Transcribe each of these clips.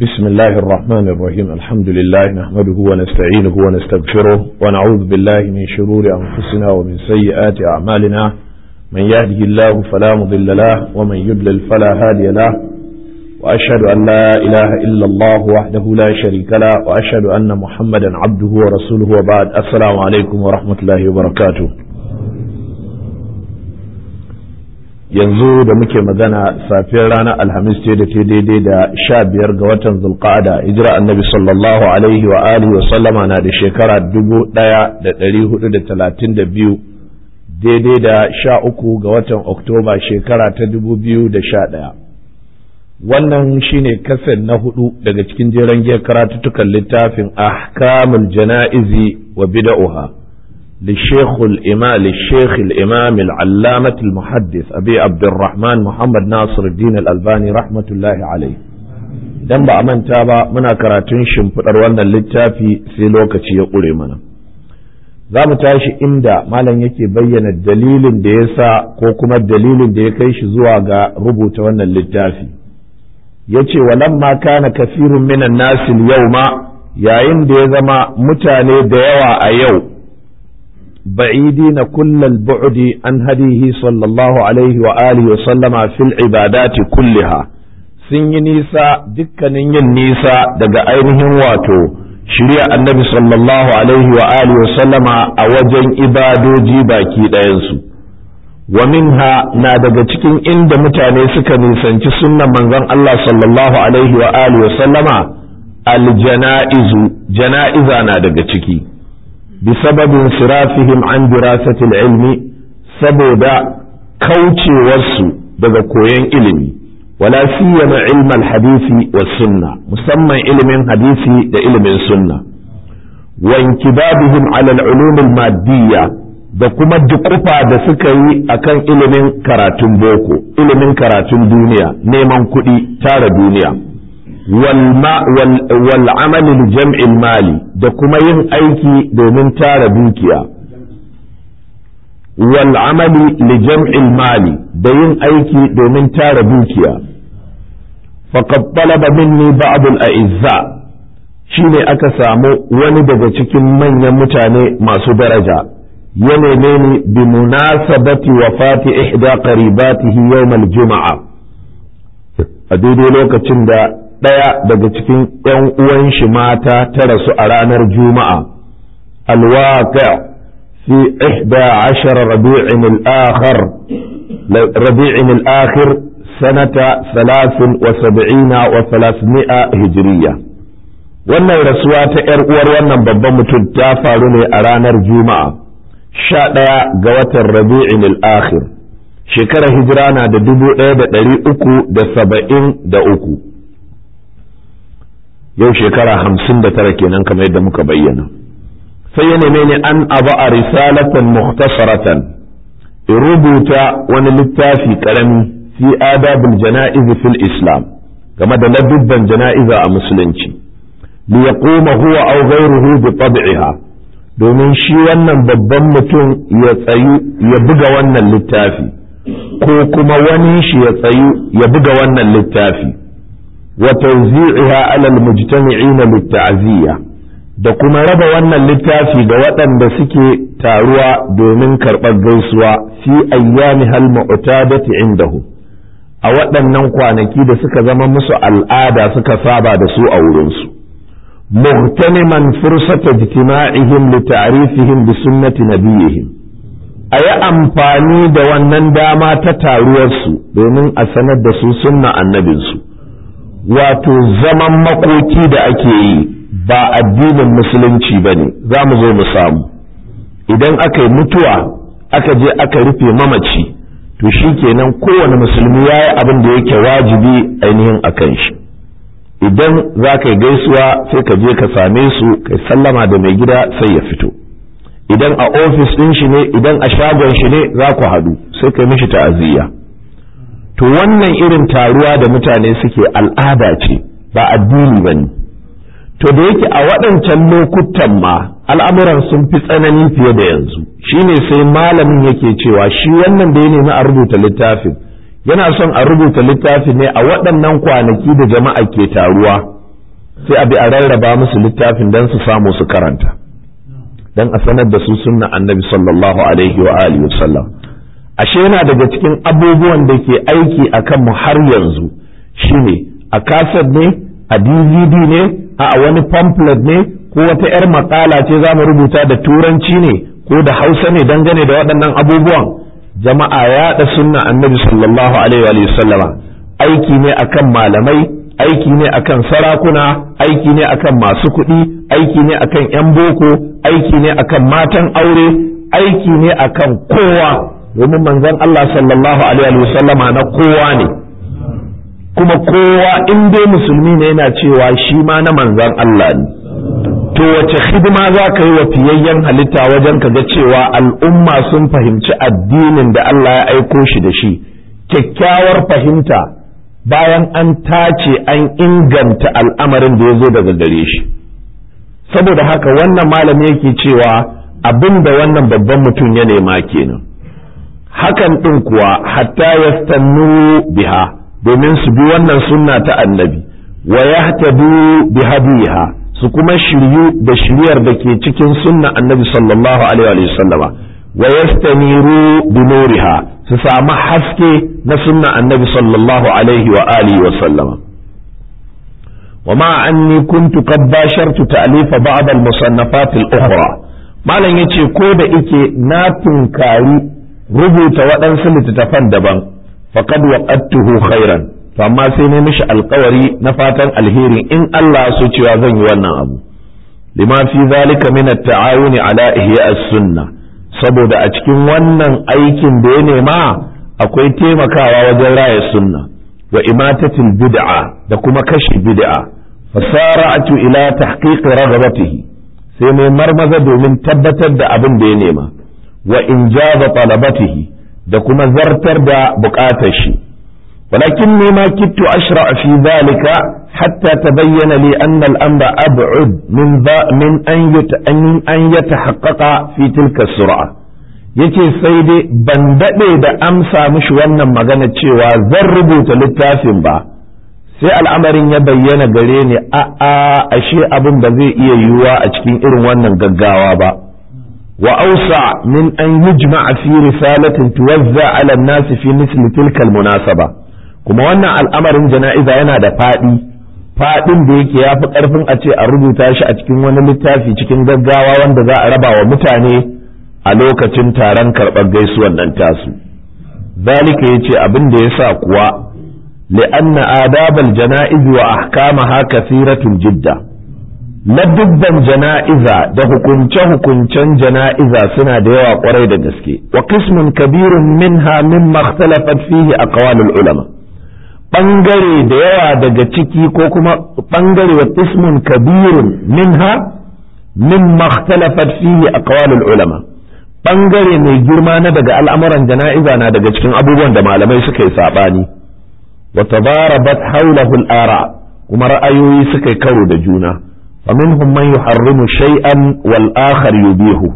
بسم الله الرحمن الرحيم الحمد لله نحمده ونستعينه ونستغفره ونعوذ بالله من شرور أنفسنا ومن سيئات أعمالنا من يهده الله فلا مضل له ومن يضلل فلا هادي له وأشهد أن لا إله إلا الله وحده لا شريك له وأشهد أن محمدا عبده ورسوله وبعد السلام عليكم ورحمة الله وبركاته yanzu da muke magana safiyar ranar alhamis ce da ta daidai da sha biyar ga watan zulqa'ada hijira annabi sallallahu alaihi wa alihi wa sallama na da shekara dubu daya da dari hudu da talatin da biyu daidai da sha uku ga watan oktoba shekara ta dubu biyu da sha daya wannan shine kasar na hudu daga cikin jeren giyar karatuttukan littafin ahkamul jana'izi wa bida'uha للشيخ الإمام للشيخ الإمام العلامة المحدث أبي عبد الرحمن محمد ناصر الدين الألباني رحمة الله عليه dan ba a manta ba muna karatun shimfiɗar wannan littafi sai lokaci ya ƙure mana za mu tashi inda malam yake bayyana dalilin da ya sa ko kuma dalilin da ya kai shi zuwa ga rubuta wannan littafi ya ce walamma kana kafirun minan nasil yau ma yayin da ya zama mutane da yawa a yau بعيدين كل البعد عن هديه صلى الله عليه وآله وسلم في العبادات كلها sun yi nisa dukkanin yin nisa daga ainihin wato shirya annabi sallallahu alaihi wa alihi wa sallama a wajen ibadoji baki ɗayansu wa minha na daga cikin inda mutane suka nisanci sunnan manzon Allah sallallahu alaihi wa alihi wa sallama aljana'izu jana'iza na daga ciki بسبب انصرافهم عن دراسة العلم سبودا كوتشي وسو daga koyon ilimi wala siyama ilmal hadisi was sunna musamman ilimin hadisi da ilimin sunna wa inkibabihim ala al-ulum al-maddiyya da kuma dukufa da suka yi akan ilimin karatun boko ilimin karatun duniya neman kuɗi tara duniya والعمل لجمع المال da kuma yin aiki domin tara dukiya wal'amali lijam'il mali da yin aiki domin tara dukiya faqad talaba minni ba'd al-a'izza shine aka samu wani daga cikin manyan mutane masu daraja ya neme ni bi munasabati wafati ihda qaribatihi yawm al-jum'a a daidai lokacin da ɗaya daga cikin ‘yan uwan shi mata ta rasu a ranar Juma'a, alwaƙa fi ihda ashar rabi'in al'akhir sanata salasin wa sab'ina wa salasmi'a hijiriya. Wannan rasuwa ta ‘yar uwar wannan babban mutum ta faru ne a ranar Juma'a, sha ɗaya ga watan rabi'in al'akhir, shekarar hijira na da dubu ɗaya da ɗari uku da saba'in da uku. yau shekara hamsin da tara kenan kamar yadda muka bayyana sai ya neme ni an abu a risalatan muhtasaratan in rubuta wani littafi karami fi adabul jana'iz fil islam game da ladubban jana'iza a musulunci li yaquma huwa aw ghayruhu bi tab'iha domin shi wannan babban mutum ya tsayu ya buga wannan littafi ko kuma wani shi ya tsayu ya buga wannan littafi وتوزيعها على المجتمعين للتعزية da kuma raba wannan littafi ga waɗanda suke taruwa domin karɓar gaisuwa fi ayyami hal mu'tadati indahu a waɗannan kwanaki da suka zama musu al'ada suka saba da su a wurinsu muhtaniman fursata ijtima'ihim li ta'rifihim bi sunnati nabiyihim a yi amfani da wannan dama ta taruwarsu domin a sanar da su sunna annabinsu wato zaman makoki da ake yi ba addinin musulunci ba ne za mu zo mu samu idan aka yi mutuwa aka je aka rufe mamaci to shi kenan kowane musulmi ya yi abin da yake wajibi ainihin a kan shi idan za ka yi gaisuwa sai ka je ka same su kai sallama da mai gida sai ya fito idan a ofis ɗin shi ne idan a shagon shi ne za ku haɗu sai ka mishi ta'aziyya to wannan irin taruwa da mutane suke al'ada ce ba addini ba ne to da yake a waɗancan lokutan ma al'amuran sun fi tsanani fiye da yanzu shine sai malamin yake cewa shi wannan da ya nemi a rubuta littafin yana son a rubuta littafin ne a waɗannan kwanaki da jama'a ke taruwa sai a bi a rarraba musu littafin don su samu su karanta don a sanar da su sunna annabi sallallahu alaihi wa alihi wasallam ashe yana daga cikin abubuwan da ke aiki a kanmu har yanzu shine a kaset ne a dvd ne a wani pamphlet ne ko wata 'yar makala ce za mu rubuta da turanci ne ko da hausa ne dangane da waɗannan abubuwan jama'a yaɗa sunna annabi sallallahu alaihi wa sallama aiki ne akan malamai aiki ne akan sarakuna aiki ne akan masu kuɗi aiki ne akan 'yan boko aiki ne akan matan aure aiki ne akan kowa domin manzon Allah sallallahu alaihi wa sallama na kowa ne kuma kowa in dai musulmi ne yana cewa shi ma na manzon Allah ne to wace hidima za ka yi wa fiyayyen halitta wajen ka ga cewa al'umma sun fahimci addinin da Allah ya aiko shi da shi kyakkyawar fahimta bayan an tace an inganta al'amarin da ya zo daga gare shi saboda haka wannan malami yake cewa abin da wannan babban mutum ya nema kenan hakan ɗin kuwa hatta yastannu biha domin su bi wannan sunna ta annabi wa yahtadu bihadiha su kuma shiryu da shiryar da ke cikin sunna annabi sallallahu alaihi wa sallama wa yastaniru bi nuriha su samu haske na sunna annabi sallallahu alaihi wa alihi wa sallama wa ma anni kuntu qad bashartu ta'lifa ba'd al-musannafat al-ukhra malam yace ko da ike na tunkari rubuta waɗansu littattafan daban faqad waqadtuhu khairan to amma sai ne mishi alkawari na fatan alheri in Allah so cewa zan yi wannan abu lima fi zalika min at-ta'awuni ala ihya as-sunnah saboda a cikin wannan aikin da ya nema akwai taimakawa wajen raya sunna wa imatatil bid'a da kuma kashe bid'a fasara'atu ila tahqiq raghabatihi sai mai marmaza domin tabbatar da abin da ya nema wa injaza talabatihi da kuma zartar da bukatar shi ولكني ما كدت أشرع في ذلك حتى تبين لي أن الأمر أبعد من من أن أن يتحقق في تلك السرعة yace sai dai ban daɗe da amsa mishi wannan magana cewa zan rubuta littafin ba sai al'amarin ya bayyana gare ni a a ashe abin ba zai iya yiwuwa a cikin irin wannan gaggawa ba wa ausa min an yujma'a fi risalatin tuwazza ala an-nas fi misli tilka al-munasaba kuma wannan al'amarin jana'iza yana da faɗi faɗin da yake ya fi ƙarfin a ce a rubuta shi a cikin wani littafi cikin gaggawa wanda za a raba wa mutane a lokacin taron karɓar gaisuwan nan tasu zalika ya ce abin da ya sa kuwa li'anna adabal jana'iz wa ahkamaha kathiratun jidda ladubban jana'iza da hukunce-hukuncen jana'iza suna da yawa kwarai da gaske wa qismun kabirun minha mimma ikhtalafat fihi aqwalul ulama ɓangare da yawa daga ciki ko kuma ɓangare wa ismun kabirun minha min makhtalafat fihi aqwalul ulama ɓangare mai girma na daga al'amuran jana'iza na daga cikin abubuwan da malamai suka yi saɓani wa tabarabat hawlahu al-ara kuma ra'ayoyi suka yi karo da juna fa minhum man yuharrimu shay'an wal akhar yubihuhu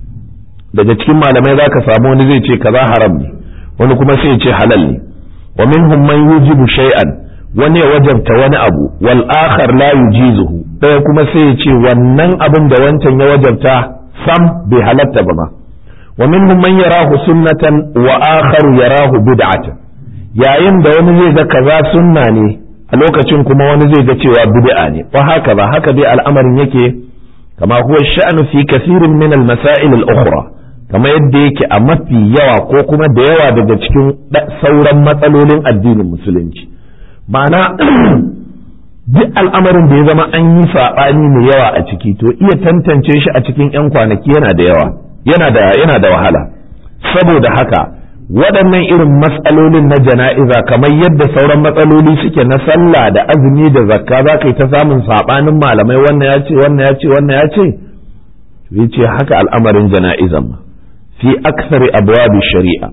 daga cikin malamai zaka samu wani zai ce kaza haram ne wani kuma sai ya ce halal ne wa minhum man yujibu shay'an wani ya wajabta wani abu wal akhar la yujizuhu ɗaya kuma sai ya ce wannan abin da wancan ya wajabta sam bai halatta ba ma wa minhum man yarahu sunnatan wa akharu yarahu bid'atan yayin da wani zai ga kaza sunna ne a lokacin kuma wani zai ga cewa bid'a ne wa haka ba haka dai al'amarin yake kama huwa sha'nu fi kathirin min al-masail al-ukhra kamar yadda yake a mafi yawa ko kuma da yawa daga cikin sauran matsalolin addinin musulunci ma'ana duk al'amarin da ya zama an yi saɓani mai yawa a ciki to iya tantance shi a cikin 'yan kwanaki yana da yawa yana da yana da wahala saboda haka waɗannan irin matsalolin na jana'iza kamar yadda sauran matsaloli suke na sallah da azumi da zakka za ka yi ta samun saɓanin malamai wannan ya ce wannan ya ce wannan ya ce ya ce haka al'amarin jana'izan ma fi aksari abwabi shari'a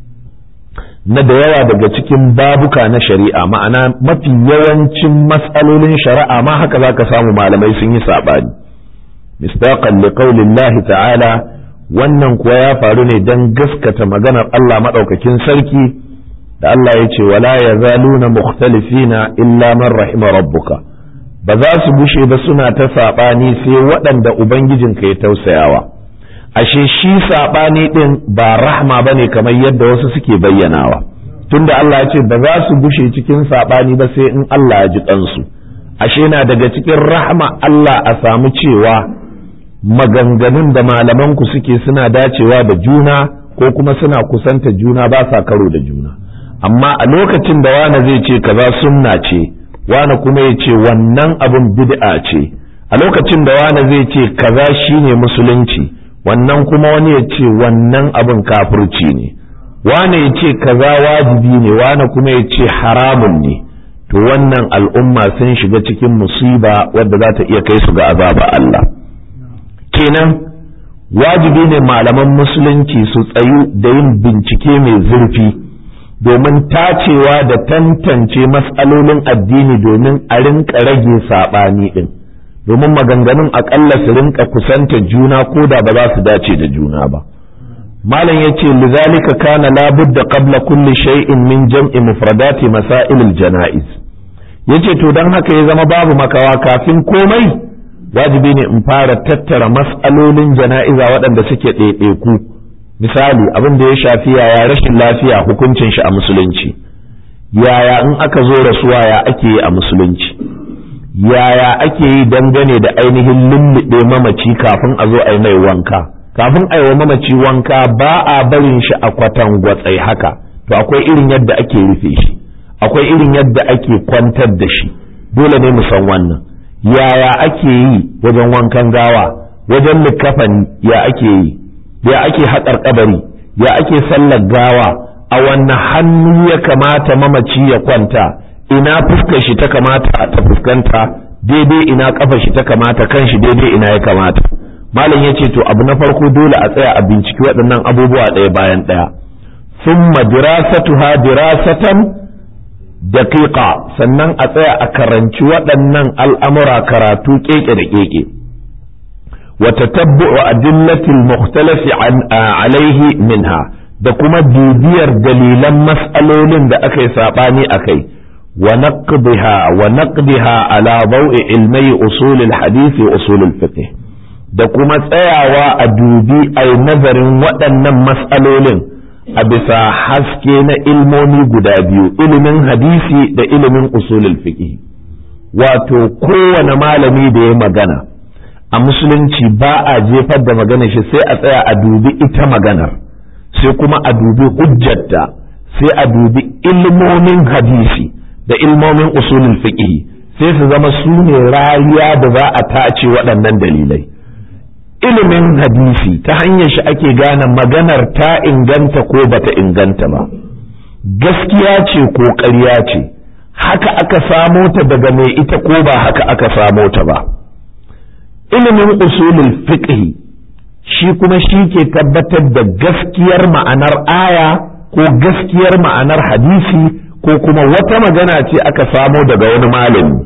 na da yawa daga cikin babuka na shari'a ma'ana mafi yawancin matsalolin shari'a ma haka za ka samu malamai sun yi saɓani mistaqan li qaulillahi ta'ala wannan kuwa ya faru ne don gaskata maganar Allah maɗaukakin sarki da Allah ya ce wala ya zaluna mukhtalifina illa man rahima rabbuka ba za su bushe ba suna ta saɓani sai waɗanda ubangijinka ya tausayawa ashe shi saɓani ɗin ba rahma ba ne kamar yadda wasu suke bayyanawa tunda Allah ya ce ba za su bushe cikin saɓani ba sai in Allah ya ji ɗansu ashe na daga cikin rahma Allah a samu cewa maganganun da malamanku suke suna dacewa da juna ko kuma suna kusanta juna ba sa karo da juna amma a lokacin da wane zai ce kaza sunna ce wane kuma ya ce wannan abin bid'a ce a lokacin da wane zai ce kaza shine musulunci wannan kuma wani ya ce wannan abin kafirci ne wane ya ce kaza wajibi ne wane kuma ya ce haramun ne to wannan al'umma sun shiga cikin musiba wadda za ta iya kai su ga azaba Allah kenan wajibi ne malaman musulunci su tsayu da yin bincike mai zurfi domin tacewa da tantance matsalolin addini domin a rinka rage saɓani ɗin domin maganganun aƙalla su rinka kusanta juna ko da ba za su dace da juna ba malam ya ce lizalika kana labudda qabla kulli shay'in min jam'i mufradati masailil jana'iz yace to dan haka ya zama babu makawa kafin komai wajibi ne in fara tattara mas'alolin jana'iza waɗanda suke ɗaiɗaiku misali abin da ya shafi yaya rashin lafiya hukuncin shi a musulunci yaya in aka zo rasuwa ya ake yi a musulunci yaya ake yi dangane da ainihin lullube mamaci kafin a zo a yi mai wanka kafin a yi wa mamaci wanka ba a barin shi a kwatan gwatsai haka to akwai irin yadda ake rufe shi akwai irin yadda ake kwantar da shi dole ne mu san wannan yaya ake yi wajen wankan gawa wajen likafani ya ake yi ya ake haƙar kabari ya ake sallar gawa a wanne hannu ya kamata mamaci ya kwanta ina fuskar shi ta kamata ta fuskanta daidai ina kafar shi ta kamata kan shi daidai ina ya kamata malam ya ce to abu na farko dole a tsaya a binciki waɗannan abubuwa ɗaya bayan ɗaya summa dirasatuha dirasatan daqiqa sannan a tsaya a karanci waɗannan al'amura karatu keke da keke وتتبع أدلة المختلف عن عليه منها da kuma bibiyar dalilan mas'alolin da aka yi saɓani a kai wa naqdiha wa naqdiha ala bau'i ilmai usulul hadisi usulul fiqh da kuma tsayawa a dubi ai nazarin waɗannan mas'alolin a bisa haske na ilmomi guda biyu ilimin hadisi da ilimin usulul fiqh wato kowane malami da ya magana a musulunci ba a jefar da maganar shi sai a tsaya a dubi ita maganar sai kuma a dubi hujjarta sai a dubi ilmomin hadisi da ilmomin usulul fiqh sai su zama su ne rariya da za a tace waɗannan dalilai ilimin hadisi ta hanyar shi ake gane maganar ta inganta ko bata inganta ba gaskiya ce ko ƙarya ce haka aka samo ta daga mai ita ko ba haka aka samo ta ba ilimin usulul fiqh shi kuma shi ke tabbatar da gaskiyar ma'anar aya ko gaskiyar ma'anar hadisi ko kuma wata magana ce aka samo daga wani malami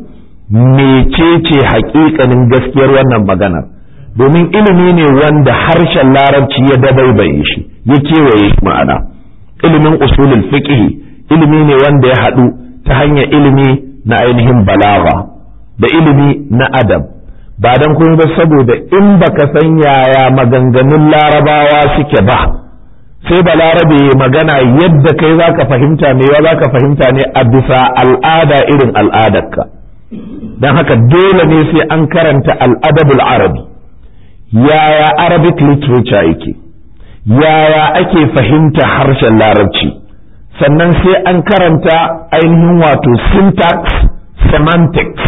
mecece haƙiƙanin gaskiyar wannan maganar domin ilimi ne wanda harshen larabci ya dabaibaye shi ya kewaye shi ma'ana ilimin usulul fiqh ilimi ne wanda ya haɗu ta hanyar ilimi na ainihin balaga da ilimi na adab ba don kuma ba saboda in baka san yaya maganganun larabawa suke ba sai ba larabe magana yadda kai za ka fahimta me ya za ka fahimta ne a bisa al'ada irin al'adarka don haka dole ne sai an karanta al'adabul arabi yaya arabic literature yake yaya ake fahimta harshen larabci sannan sai an karanta ainihin wato syntax semantics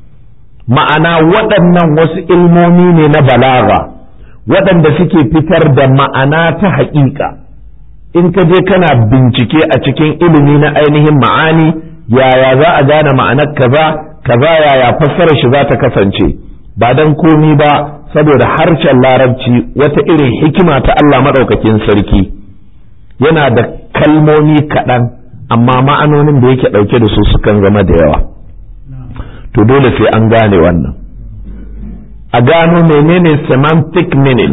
ma'ana waɗannan wasu ilmomi ne na balaga waɗanda suke fitar da ma'ana ta haƙiƙa in ka je kana bincike a cikin ilimi na ainihin ma'ani yaya za a gane ma'anar kaza kaza yaya fassarar shi za ta kasance ba don komi ba saboda harshen larabci wata irin hikima ta Allah maɗaukakin sarki yana da kalmomi kaɗan amma ma'anonin da yake ɗauke da su sukan zama da yawa to dole sai an gane wannan a gano menene semantic meaning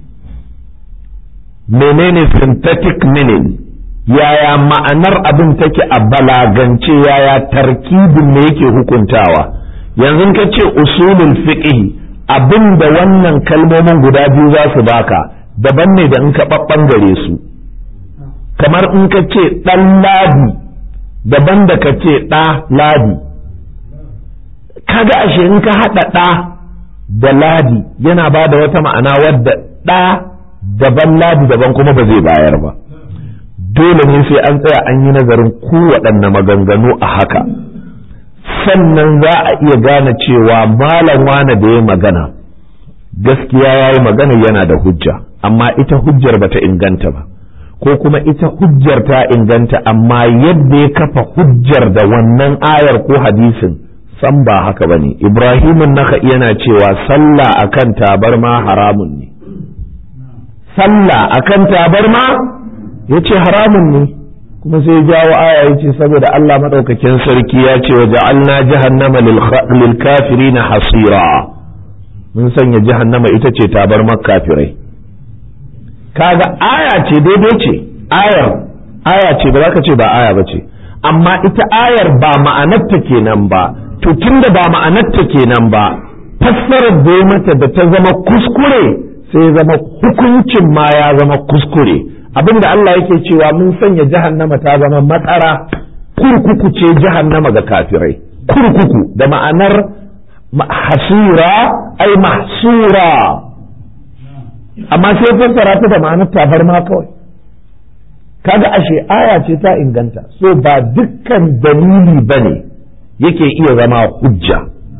menene synthetic meaning yaya ma'anar abin take a balagance yaya tarkibin me yake hukuntawa yanzu ka ce usulul fiqh abin da wannan kalmomin guda biyu za su baka daban ne da in ka ɓaɓɓangare su kamar in ka ce ɗan ladi daban da ka ce ɗa ladi kaga ashe in ka haɗa ɗa da ladi yana ba da wata ma'ana wadda ɗa daban ladi daban kuma ba zai bayar ba dole ne sai an tsaya an yi nazarin kowaɗanne maganganu a haka sannan za a iya gane cewa malam wane da ya magana gaskiya ya yi magana yana da hujja amma ita hujjar bata inganta ba ko kuma ita hujjar ta inganta amma yadda ya kafa hujjar da wannan ayar ko hadisin san ba haka bane ibrahimun naka yana cewa sallah akan tabarma haramun ne sallah akan tabarma yace haramun ne kuma sai jawo aya yace saboda Allah madaukakin sarki ya ce wa ja'alna jahannama lil kafirin hasira mun sanya jahannama ita ce tabarmar kafirai kaga aya ce daidai ce ayar aya ce ba za ka ce ba aya ba ce amma ita ayar ba ma'anarta kenan ba to tunda ba ma'anarta kenan ba fassarar da mata da ta zama kuskure sai zama hukuncin ma ya zama kuskure abinda Allah yake cewa mun sanya jahannama ta zama matsara kurkuku ce jahannama ga kafirai kurkuku da ma'anar hasura ai mahsura amma sai fassara ta da ma'anar tabarma kawai kaga ashe aya ce ta inganta so ba dukkan dalili bane yake iya zama hujja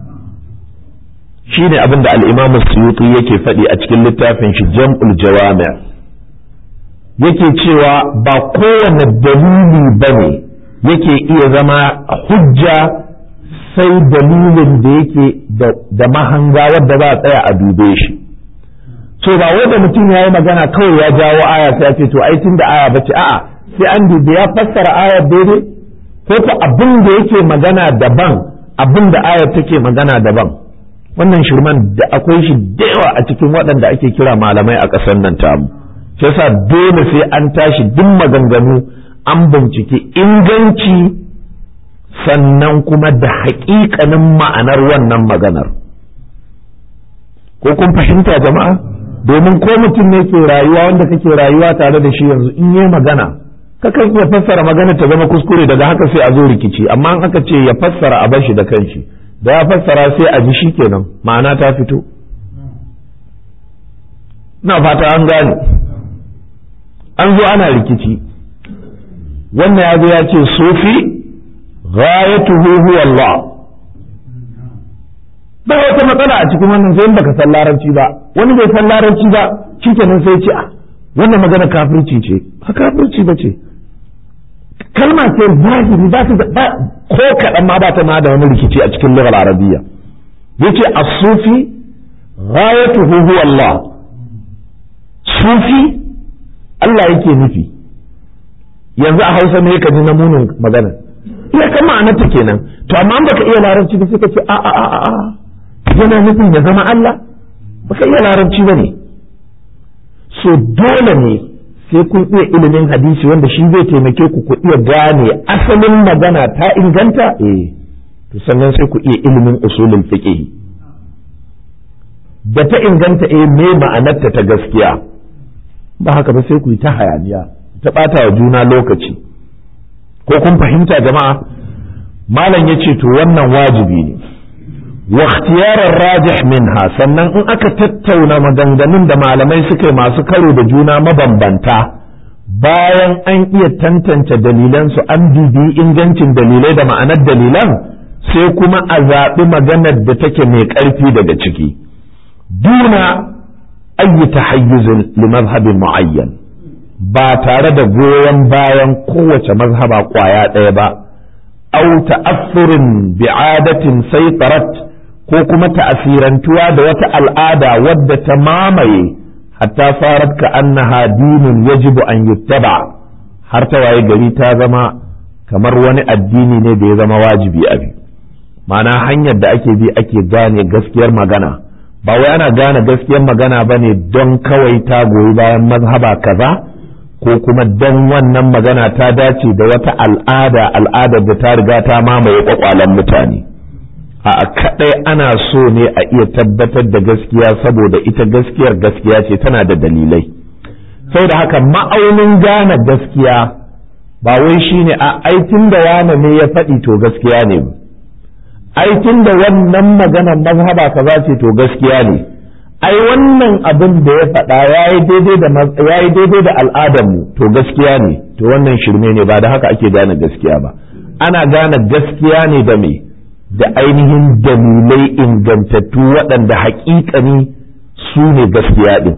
shine abin da al-Imam Suyuti yake faɗi a cikin littafin shi Jam'ul Jawami' yake cewa ba kowane dalili bane yake iya zama hujja sai dalilin da yake da mahanga wadda za a tsaya a dube shi so ba wanda mutum ya yi magana kawai ya jawo aya sai ya ce to ai tun da aya bace a'a sai an dubi ya fassara ayar daidai ko ko abin da yake magana daban abin da ayar take magana daban wannan shirman da akwai shi da yawa a cikin waɗanda ake kira malamai a ƙasar nan tamu sai yasa dole sai an tashi duk maganganu an bincike inganci sannan kuma da haƙiƙanin ma'anar wannan maganar ko kun fahimta jama'a domin ko mutum ne ke rayuwa wanda kake rayuwa tare da shi yanzu in yi magana kakan iya fassara magana ta zama kuskure daga haka sai a zo rikici amma in aka ce ya fassara a bashi da kanshi da ya fassara sai a ji shi kenan ma'ana ta fito na fata an gane an zo ana rikici wannan ya zo ya ce sufi ghayatuhu huwa Allah ba wata matsala a cikin wannan sai baka san larabci ba wani bai san larabci ba shikenan sai ce a wannan magana kafirci ce ba kafirci ba ce kalma ce zahiri ba ta ba ko kaɗan ma ba ta ma da wani rikici a cikin lughar arabiyya yace as-sufi ghayatuhu huwa Allah sufi Allah yake nufi yanzu a Hausa ne ka ji namunin magana iya kan ma'anarta kenan to amma baka iya larabci ba sai ka ce a a a a yana nufin ya zama Allah baka iya larabci ba ne so dole ne sai kun iya ilimin hadisi wanda shi zai taimake ku ku iya gane asalin magana ta inganta eh to sannan sai ku iya ilimin usulul fiqh da ta inganta eh me ma'anarta ta gaskiya ba haka ba sai ku yi ta hayaniya ta bata wa juna lokaci ko kun fahimta jama'a malam ya ce to wannan wajibi ne wa ikhtiyarar rajih minha sannan in aka tattauna maganganun da malamai suka yi masu karo da juna mabambanta bayan an iya tantance dalilansu an bibi ingancin dalilai da ma'anar dalilan sai kuma a zaɓi maganar da take mai ƙarfi daga ciki duna ayi tahayyuzin li mazhabin mu'ayyan ba tare da goyon bayan kowace mazhaba kwaya ɗaya ba au ta'assurin bi'adatin saitarat ko kuma ta'asirantuwa da wata al'ada wadda ta mamaye hatta farat ka annaha dinun yajibu an yuttaba har ta waye gari ta zama kamar wani addini ne da ya zama wajibi a bi ma'ana hanyar da ake bi ake gane gaskiyar magana ba wai ana gane gaskiyar magana ba ne don kawai ta goyi bayan mazhaba kaza ko kuma don wannan magana ta dace da wata al'ada al'adar da ta riga ta mamaye kwakwalen mutane a kadai ana so ne a iya tabbatar da gaskiya saboda ita gaskiyar gaskiya ce tana da dalilai da haka ma'aunin gane gaskiya ba wai shine a aikin da wane ne ya faɗi to gaskiya ne aikin da wannan maganar mazhaba kaza ce to gaskiya ne ai wannan abin da ya faɗa yayi daidai da yayi daidai da al'adar mu to gaskiya ne to wannan shirme ne ba da haka ake gane gaskiya ba ana gane gaskiya ne da me da ainihin dalilai ingantattu waɗanda haƙiƙani su ne gaskiya ɗin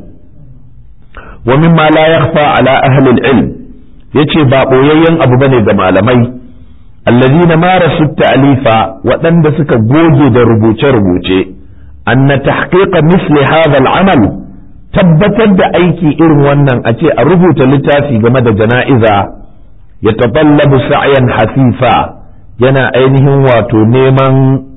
wa mimma la yakhfa ala ahli al-ilm yace ba boyayyen abu bane ga malamai alladhina marasu ta'lifa waɗanda suka goge da rubuce-rubuce anna tahqiqa misli hadha al-amal tabbatar da aiki irin wannan a ce a rubuta littafi game da jana'iza ya taballabu sa'yan hasifa yana ainihin wato neman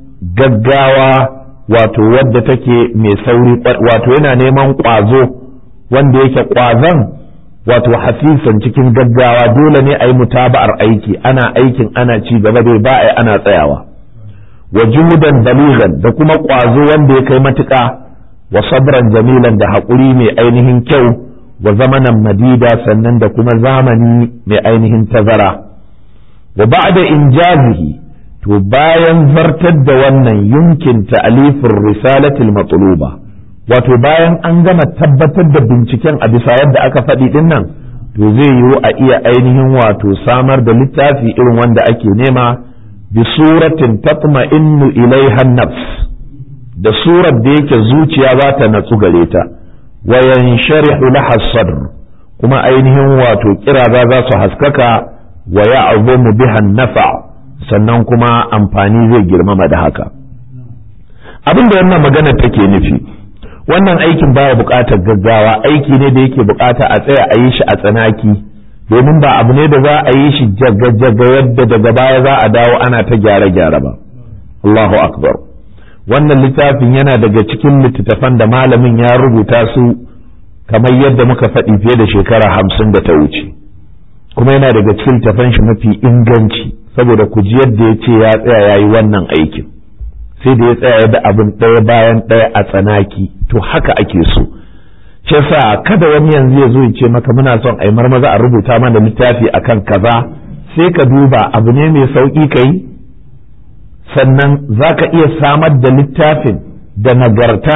gaggawa wato wadda take mai sauri wato yana neman ƙwazo wanda yake ƙwazon wato hasisan cikin gaggawa dole ne a yi mutaba'ar aiki ana aikin ana ci gaba dai ba a ana tsayawa wa juhudan baligan da kuma ƙwazo wanda ya kai matuƙa wa sabran jamilan da haƙuri mai ainihin kyau wa zamanan madida sannan da kuma zamani mai ainihin tazara wa ba'da injazihi to bayan zartar da wannan yunkin ta'alifin risalatil matluba wato bayan an gama tabbatar da binciken a bisa yadda aka faɗi din nan to zai yiwu a iya ainihin wato samar da littafi irin wanda ake nema bi suratin tatma'innu ilaiha nafs da surar da yake zuciya za ta natsu gare ta wa yansharihu laha sadr kuma ainihin wato kiraza za su haskaka wa ya'zumu biha nafa sannan kuma amfani zai girmama da haka abin da wannan magana take nufi wannan aikin baya buƙatar gaggawa aiki ne da yake buƙata a tsaya a yi shi a tsanaki domin ba abu ne da za a yi shi jaga-jaga yadda daga baya za a dawo ana ta gyare-gyare ba Allahu akbar wannan littafin yana daga cikin littattafan da malamin ya rubuta su kamar yadda muka faɗi fiye da shekara hamsin da ta wuce kuma yana daga cikin littattafan shi mafi inganci saboda ku ji yadda ya ce ya tsaya ya yi wannan aikin sai da ya tsaya da abin ɗaya bayan ɗaya a tsanaki to haka ake so shi sa kada wani yanzu ya zo ya ce maka muna son a yi marmaza a rubuta mana littafi akan kaza sai ka duba abu ne mai sauƙi ka yi sannan za ka iya samar da littafin da nagarta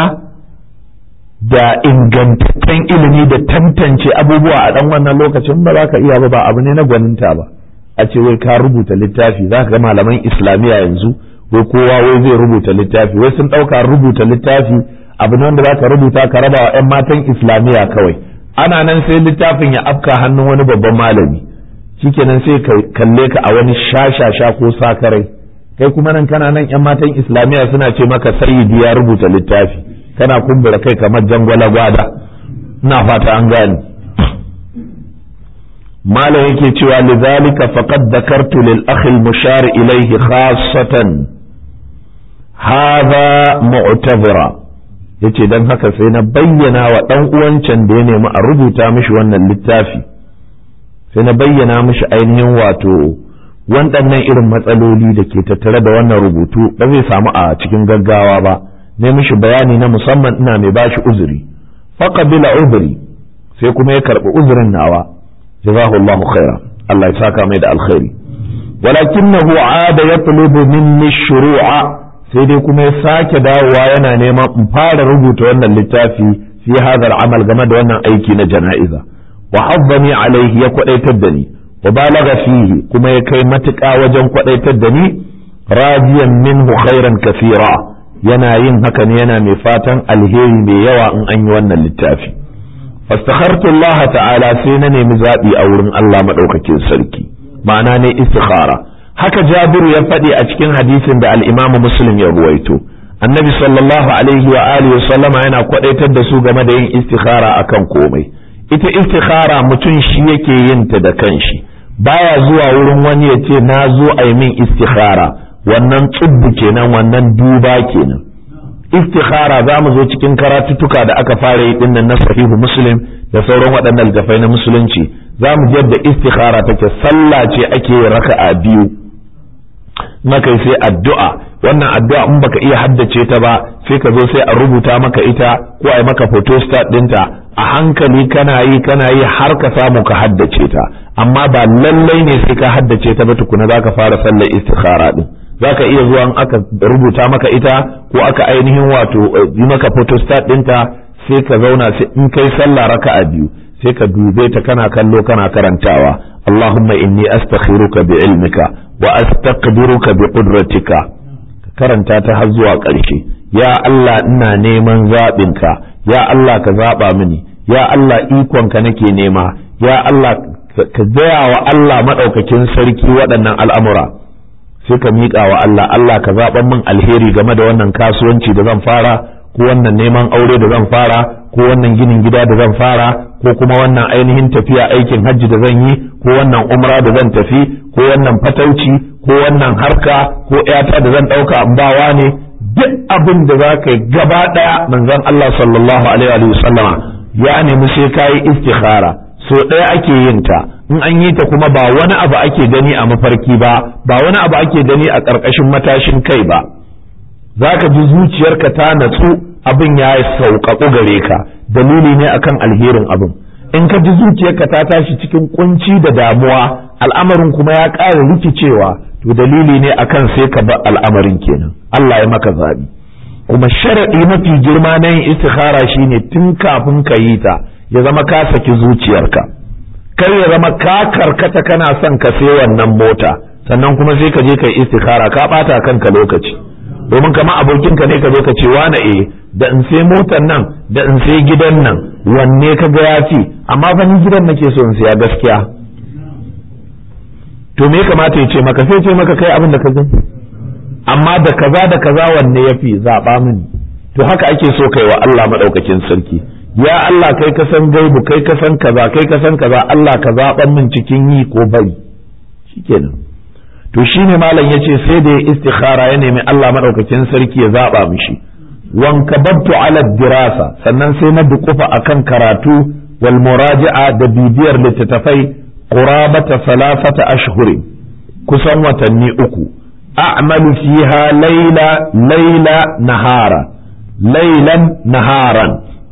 da ingantaccen ilimi da tantance abubuwa a ɗan wannan lokacin ba za ka iya ba ba abu ne na gwaninta ba a ce wai ka rubuta littafi za ka ga malaman islamiyya yanzu wai kowa wai zai rubuta littafi wai sun ɗauka rubuta littafi abu ne wanda za ka rubuta ka raba wa 'yan matan islamiyya kawai ana nan sai littafin ya afka hannun wani babban malami shikenan sai ka kalle ka a wani shashasha ko sakarai kai kuma nan kana nan 'yan matan islamiyya suna ce maka sayyidi ya rubuta littafi kana kumbura kai kamar jangwala gwada ina fata an gane malam yake cewa lidhalika faqad dhakartu lil akhi al mushar ilayhi khassatan hadha mu'tazira yace dan haka sai na bayyana wa dan uwancan da ya nemi a rubuta mishi wannan littafi sai na bayyana mishi ainihin wato waɗannan irin matsaloli da ke tattare da wannan rubutu ba zai samu a cikin gaggawa ba ne mishi bayani na musamman ina mai bashi uzuri faqabila uzuri sai kuma ya karbi uzurin nawa jazahu Allah khaira Allah ya saka mai da alkhairi walakinahu aada yatlubu minni shuru'a sai dai kuma ya sake dawowa yana neman in fara rubuta wannan littafi fi hadha amal game da wannan aiki na jana'iza wa haddani alaihi ya kwadaitar da ni wa balaga fihi kuma ya kai matuƙa wajen kwadaitar da ni radiyan minhu khairan kathira yana yin haka ne yana mai fatan alheri mai yawa in an yi wannan littafi fastakhartu Allah ta'ala sai na nemi zaɓi a wurin Allah maɗaukakin sarki ma'ana ne istikhara haka Jabiru ya faɗi a cikin hadisin da al-Imam Muslim ya ruwaito annabi sallallahu alaihi wa alihi sallama yana kwadaitar da su game da yin istikhara akan komai ita istikhara mutum shi yake yin ta da kanshi baya zuwa wurin wani ya ce na zo a yi min istikhara wannan tsubbu kenan wannan duba kenan istikhara za mu zo cikin karatuttuka da aka fara yi dinnan na sahihu muslim da sauran waɗannan littafai na musulunci za mu ji yadda istikhara take sallah ce ake raka'a biyu maka sai addu'a wannan addu'a in baka iya haddace ta ba sai ka zo sai a rubuta maka ita ko a yi maka photostat ɗinta a hankali kana yi kana yi har ka samu ka haddace ta amma ba lallai ne sai ka haddace ta ba tukuna za ka fara sallar istikhara din za ka iya zuwa aka rubuta maka ita ko aka ainihin wato yi maka photostat ɗinta sai ka zauna sai in kai sallah raka'a biyu sai ka dube ta kana kallo kana karantawa Allahumma inni astakhiruka bi ilmika wa astaqdiruka bi qudratika karanta ta har zuwa ƙarshe ya Allah ina neman zaɓinka ya Allah ka zaɓa mini ya Allah ikonka nake nema ya Allah ka gaya wa Allah maɗaukakin sarki waɗannan al'amura sai ka miƙa wa Allah Allah ka zaɓan min alheri game da wannan kasuwanci da zan fara ko wannan neman aure da zan fara ko wannan ginin gida da zan fara ko kuma wannan ainihin tafiya aikin hajji da zan yi ko wannan umra da zan tafi ko wannan fatauci ko wannan harka ko ƴata da zan ɗauka in bawa ne duk abin da za ka yi gaba ɗaya manzon Allah sallallahu alaihi wa sallama ya nemi sai ka yi istikhara so ɗaya ake yin ta in an yi ta kuma ba wani abu ake gani a mafarki ba ba wani abu ake gani a ƙarƙashin matashin kai ba za ka ji zuciyarka ta natsu abin ya sauƙaƙu gare ka dalili ne akan alherin abin in ka ji zuciyarka ta tashi cikin kunci da damuwa al'amarin kuma ya ƙara rikicewa to dalili ne akan sai ka bar al'amarin kenan Allah ya maka zabi kuma sharaɗi mafi girma na yin istikhara shine tun kafin ka yi ta ya zama ka saki zuciyarka kar ya zama ka karkata kana son ka sai wannan mota sannan kuma sai ka je ka yi istikhara ka ɓata kanka lokaci domin kama abokinka ne ka zo ka ce wane eh da in sai motar nan da in sai gidan nan wanne ka ga ya fi amma fa ni gidan nake so in siya gaskiya to me kamata ya ce maka sai ce maka kai abin da ka gani amma da kaza da kaza wanne ya fi zaɓa mini to haka ake so kai wa Allah maɗaukakin sarki ya Allah kai ka san gaibu kai ka san kaza kai ka san kaza Allah ka zaɓan min cikin yi ko bari shikenan to shine malam yace sai da ya istikhara ya nemi Allah madaukakin sarki ya zaba mishi wan kababtu ala dirasa sannan sai na dukufa akan karatu wal muraji'a da bibiyar littattafai qurabata salafata ashhurin kusan watanni uku a'malu fiha layla layla nahara laylan naharan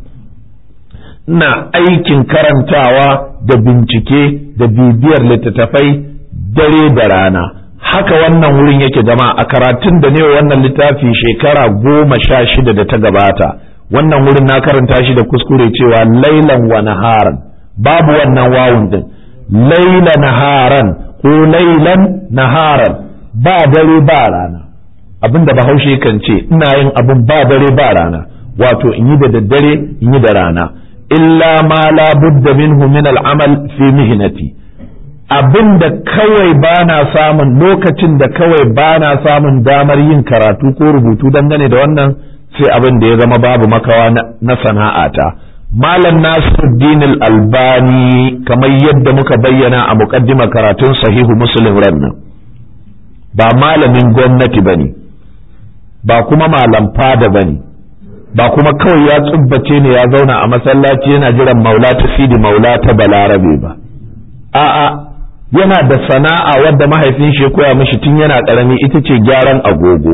ina aikin karantawa da bincike da bibiyar littattafai dare da rana haka wannan wurin yake zama a karatun da ne wannan littafi shekara goma sha shida da ta gabata wannan wurin na karanta shi da kuskure cewa lailan wa naharan babu wannan wawun din laila naharan ko lailan naharan ba dare ba rana abinda bahaushe kan ce ina yin abin ba dare ba rana wato in yi da daddare in yi da rana illa ma la budda minhu min al'amal fi mihnati abin da kawai ba na samun lokacin da kawai ba na samun damar yin karatu ko rubutu dangane da wannan sai abin da ya zama babu makawa na sana'ata malam nasiruddin albani kamar yadda muka bayyana a muqaddimar karatun sahihu muslim rannan ba malamin gwamnati bane ba kuma malam fada bane ba kuma kawai ya tsubbace ne ya zauna a masallaci yana jiran maula ta sidi maula ta balarabe ba a'a yana da sana'a wadda mahaifin shi ya koya mishi tun yana karami ita ce gyaran agogo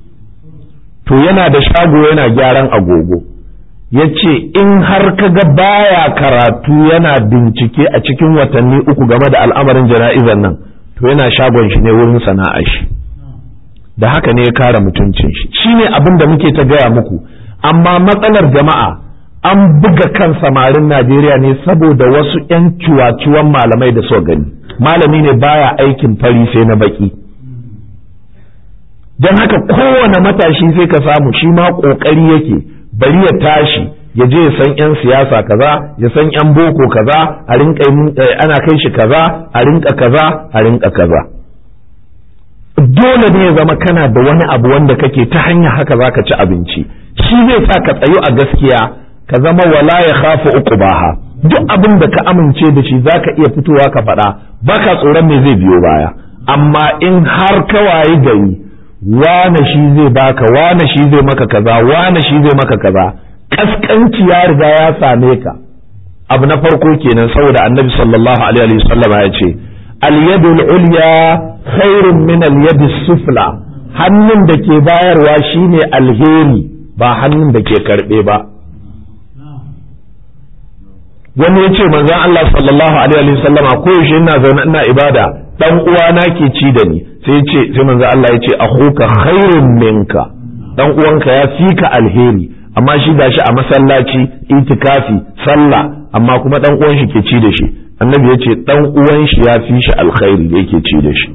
to yana da shago yana gyaran agogo ya ce in har kaga baya karatu yana bincike a cikin watanni uku game da al'amarin jana'izar nan to yana shagon shi ne wurin sana'a shi da haka ne ya kare mutuncin shi shine abin da muke ta gaya muku amma matsalar jama'a an buga kan samarin Najeriya ne saboda wasu 'yan ciwaciwan malamai da so gani malami ne baya aikin fari sai na baki don haka kowane matashi sai ka samu shi ma ƙoƙari yake bari ya tashi ya je ya san 'yan siyasa kaza ya san 'yan boko kaza a rinka ana kai shi kaza a rinka kaza a rinka kaza dole ne ya zama kana da wani abu wanda kake ta hanya haka za ka ci abinci shi zai sa ka tsayu a gaskiya ka zama wala ya khafu uqbaha duk abin da ka amince da shi zaka iya fitowa ka faɗa baka tsoron me zai biyo baya amma in har ka wayi gari wane shi zai baka wane shi zai maka kaza wane shi zai maka kaza kaskanci ya riga ya same ka abu na farko kenan saboda annabi sallallahu alaihi wasallam ya ce al-yadul ulya khairun min al sufla hannun da ke bayarwa shine alheri ba hannun da ke karbe ba wani ya ce manzon Allah sallallahu alaihi wa sallama ko yaushe ina zaune ina ibada dan uwana ke ci da ni sai ce sai manzon Allah ya ce akhuka khairun minka dan uwanka ya fi ka alheri amma shi gashi a masallaci itikafi sallah amma kuma dan uwan shi ke ci da shi annabi ya ce dan uwan shi ya fi shi alkhairi da yake ci da shi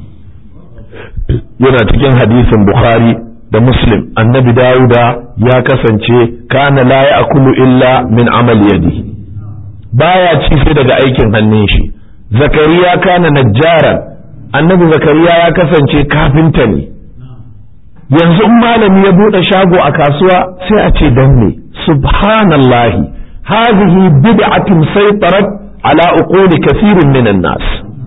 yana cikin hadisin bukhari da muslim annabi dawuda ya kasance kana la ya'kulu illa min amal yadihi baya ci sai daga aikin hannun shi zakariya kana najjaran annabi zakariya ya kasance kafinta ne yanzu in malami ya bude shago a kasuwa sai a ce dan ne subhanallahi hadhihi bid'atun saytarat ala uquli kathirin minan nas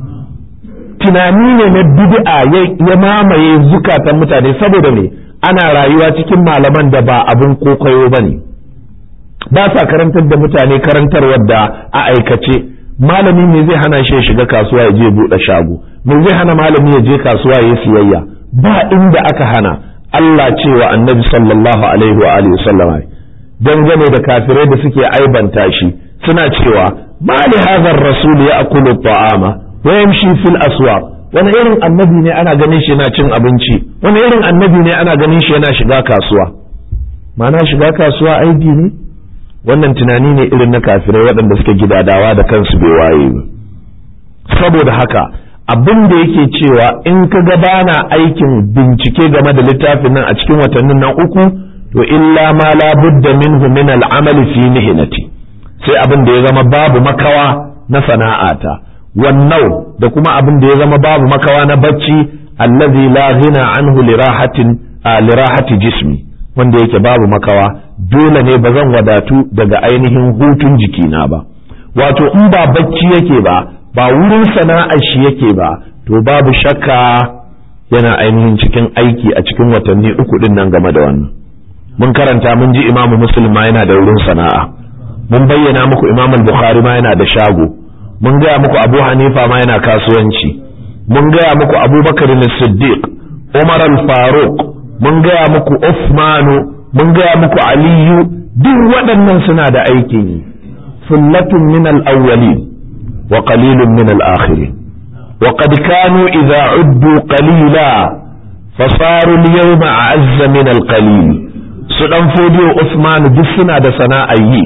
tunani ne na bid'a ya mamaye zukatan mutane saboda ne ana rayuwa cikin malaman da ba abin kokayo bane ba sa karantar da mutane karantarwar da a aikace malami me zai hana shi ya shiga kasuwa ya je buɗe shago me zai hana malami ya je kasuwa ya siyayya ba inda aka hana Allah cewa annabi sallallahu alaihi wa alihi sallama dangane da kafirai da suke aibanta shi suna cewa ma li hadha ar-rasul ya'kulu at-ta'ama wa yamshi fil aswaq wani irin annabi ne ana ganin shi yana cin abinci wani irin annabi ne ana ganin shi yana shiga kasuwa ma'ana shiga kasuwa aibi ne wannan tunani ne irin na kafirai waɗanda suke gidadawa da kansu bai waye ba saboda haka abin da yake cewa in ka ga bana aikin bincike game da littafin nan a cikin watannin nan uku to illa ma la budda minhu min al-amali fi mihnati sai abin da ya zama babu makawa na sana'ata wannan da kuma abin da ya zama babu makawa na bacci allazi la ghina anhu lirahatin lirahati jismi wanda yake babu makawa dole ne ba zan wadatu daga ainihin hutun jikina ba wato in ba bacci yake ba ba wurin sana'ar shi yake ba to babu shakka yana ainihin cikin aiki a cikin watanni uku din nan game da wannan mun karanta mun ji imamu muslim ma yana da wurin sana'a mun bayyana muku imam bukhari ma yana da shago mun gaya muku abu hanifa ma yana kasuwanci mun gaya muku abubakar siddiq umar al-faruq mun gaya muku Uthmanu mun gaya muku Aliyu duk waɗannan suna da aikin yi sullatun min al-awwalin wa qalilun min al-akhirin wa qad kanu idza uddu qalila fasaru al-yawma a'azza min al-qalil su dan fodiyo Uthmanu duk suna da sana'ar yi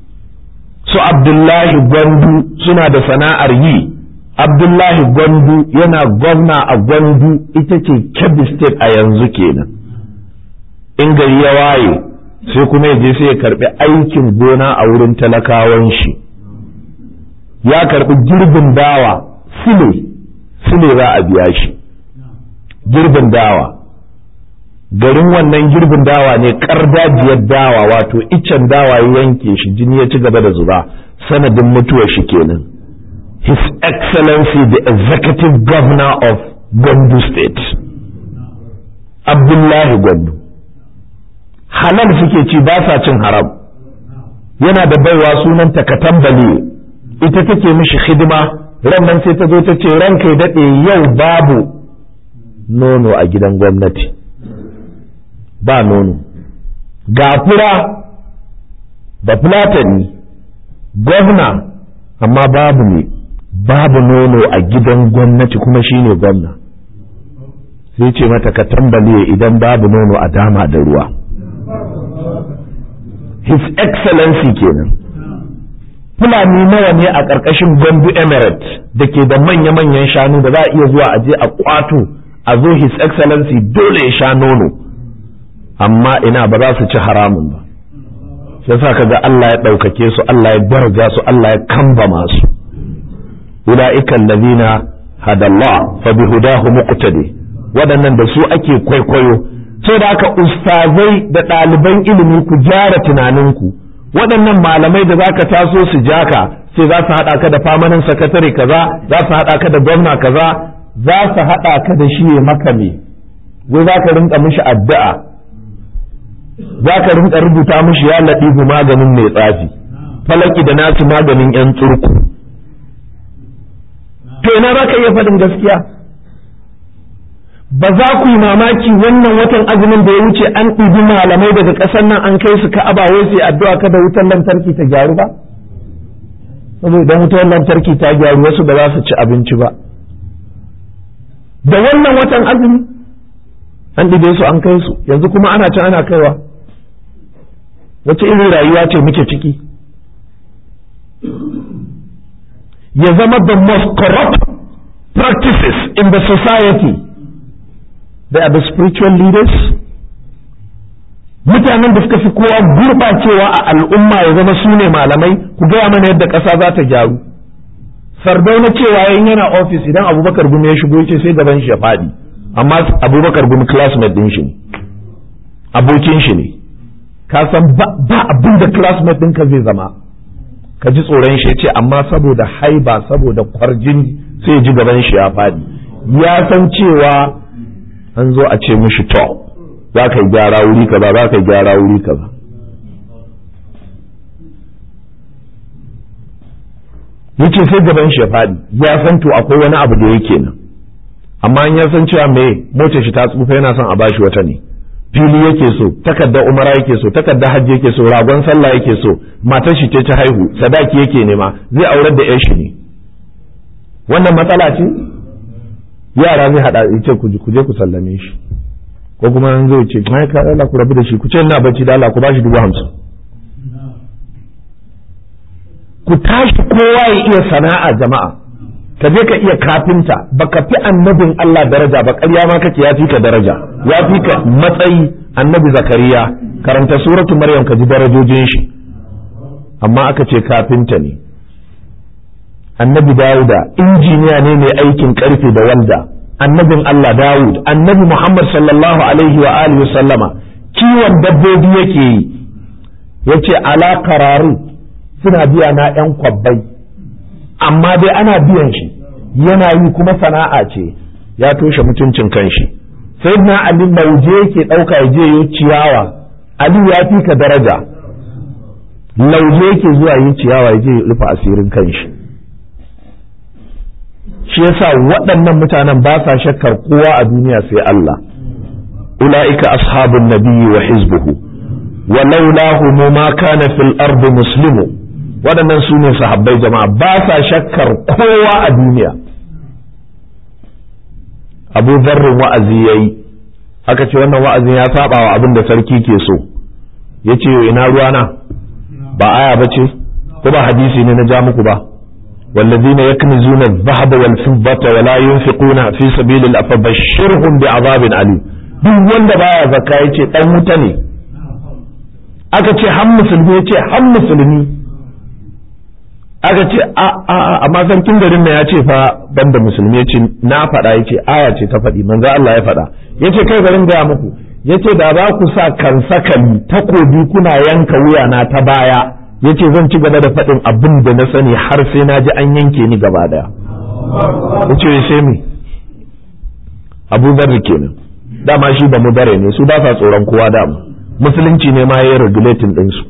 su Abdullahi Gwandu suna da sana'ar yi Abdullahi Gwandu yana gwamna a Gwandu ita ce Kebbi State a yanzu kenan in gari ya waye sai kuma ya je sai ya karbi aikin gona a wurin talakawan shi ya karbi girbin dawa sile sile za a biya shi girbin dawa garin wannan girbin dawa ne kardajiyar dawa wato iccen dawa ya yanke shi jini ya ci gaba da zuba sanadin mutuwar shi kenan his excellency the executive governor of Gwandu state abdullahi Gwandu halal suke ci ba sa cin haram yana da baiwa sunanta katambale ita take mishi hidima nan sai ta zo ta ce ranka ya daɗe yau babu nono a gidan gwamnati ba nono ga fura da fulatani gwamna amma babu ne babu nono a gidan gwamnati kuma shine gwamna sai ce mata ka tambale idan babu nono a dama da ruwa his excellency kenan fulani nawa ne a ƙarƙashin gombe emirate da ke da manya-manyan shanu da za a iya zuwa a je a kwato a zo his excellency dole ya sha nono amma ina ba za su ci haramun ba sai sa kaga Allah ya ɗaukake su Allah ya daraja su Allah ya kambama su ula'ika allazina hadallah fa bihudahu muqtadi waɗannan da su ake kwaikwayo sai da haka ustazai da ɗaliban ilimi ku gyara tunaninku waɗannan malamai da zaka taso su jaka sai za su haɗa ka da famanin sakatare kaza za su haɗa ka da gwamna kaza za su haɗa ka da shi ya maka me wai za ka rinka mishi addu'a za ka rinka rubuta mishi ya laɗifu maganin mai tsafi falaki da nasu maganin yan tsurku to ina za ka iya faɗin gaskiya ba za ku yi mamaki wannan watan azumin da ya wuce an ɗibi malamai daga ƙasar nan an kai su ka'aba wai sai addu'a kada wutar lantarki ta gyaru ba saboda idan wutar lantarki ta gyaru wasu ba za su ci abinci ba da wannan watan azumi an ɗibe su an kai su yanzu kuma ana can ana kaiwa wace irin rayuwa ce muke ciki ya zama the most corrupt practices in the society they are the spiritual leaders mutanen da suka fi kowa gurɓacewa a al'umma ya zama su ne malamai ku gaya mana yadda ƙasa za ta gyaru sardauna cewa yayin yana ofis idan abubakar gumi ya shigo ce sai gaban shi ya faɗi amma abubakar gumi classmate ɗin shi ne abokin shi ne ka san ba abin da classmate ɗinka zai zama ka ji tsoron shi ce amma saboda haiba saboda kwarjin sai ji gaban shi ya faɗi ya san cewa an zo a ce mishi to za ka yi gyara wuri kaza za ka yi gyara wuri kaza yace sai gaban shi ya faɗi ya san to akwai wani abu da yake nan amma ya san cewa me motar shi ta tsufa yana son a bashi wata ne fili yake so takardar umara yake so takardar hajji yake so ragon sallah yake so matar shi ce ta haihu sadaki yake nema zai aurar da yar shi ne wannan matsala ce yara zai hada ce ku je ku sallame shi ko kuma an zai ce mai ka Allah ku rabu da shi ku ce ina bacci da Allah ku bashi dubu hamsin ku tashi kowa ya iya sana'a jama'a ka je ka iya kafinta baka fi annabin Allah daraja ba ƙarya ma kake ya fi ka daraja ya fi ka matsayi annabi zakariya karanta suratu maryam ka ji darajojin shi amma aka ce kafinta ne annabi dawuda injiniya ne mai aikin karfe da walda annabin Allah dawud annabi muhammad sallallahu alaihi wa alihi sallama kiwon dabbobi yake yi yace ala kararu suna biya na yan kwabbai amma dai ana biyan shi yana yi kuma sana'a ce ya toshe mutuncin kanshi sai na ali lauje yake ɗauka ya je yi ciyawa ali ya fi ka daraja lauje yake zuwa yi ciyawa ya je ya rufe asirin kanshi shi yasa waɗannan mutanen ba sa shakkar kowa a duniya sai Allah ula'ika ashabun nabiyyi wa hizbuhu wa laulahu ma kana fil ardi muslimu waɗannan su ne sahabbai jama'a ba sa shakkar kowa a duniya abu zarrin wa'azi ya yi aka ce wannan wa'azin ya saba wa abin da sarki ke so ya ce ina ruwana ba aya ba ce ko ba hadisi ne na ja muku ba والذين يكنزون الذهب والفضة ولا ينفقون في سبيل الله فبشرهم بعذاب أليم duk wanda baya zakka yace dan wuta ne aka ce han musulmi yace han musulmi aka ce a a amma sarkin garin nan ya ce fa banda musulmi ya ce na faɗa ya ce aya ce ta faɗi manzo Allah ya faɗa ya ce kai garin gaya muku ya ce da za ku sa kan sakali takobi kuna yanka wuya na ta baya ya ce zan ci gaba da faɗin abin da na sani har sai na ji an yanke ni gaba daya ya ce sai me abu zarri kenan dama shi ba mu bare ne su ba sa tsoron kowa dama musulunci ne ma ya yi regulating ɗinsu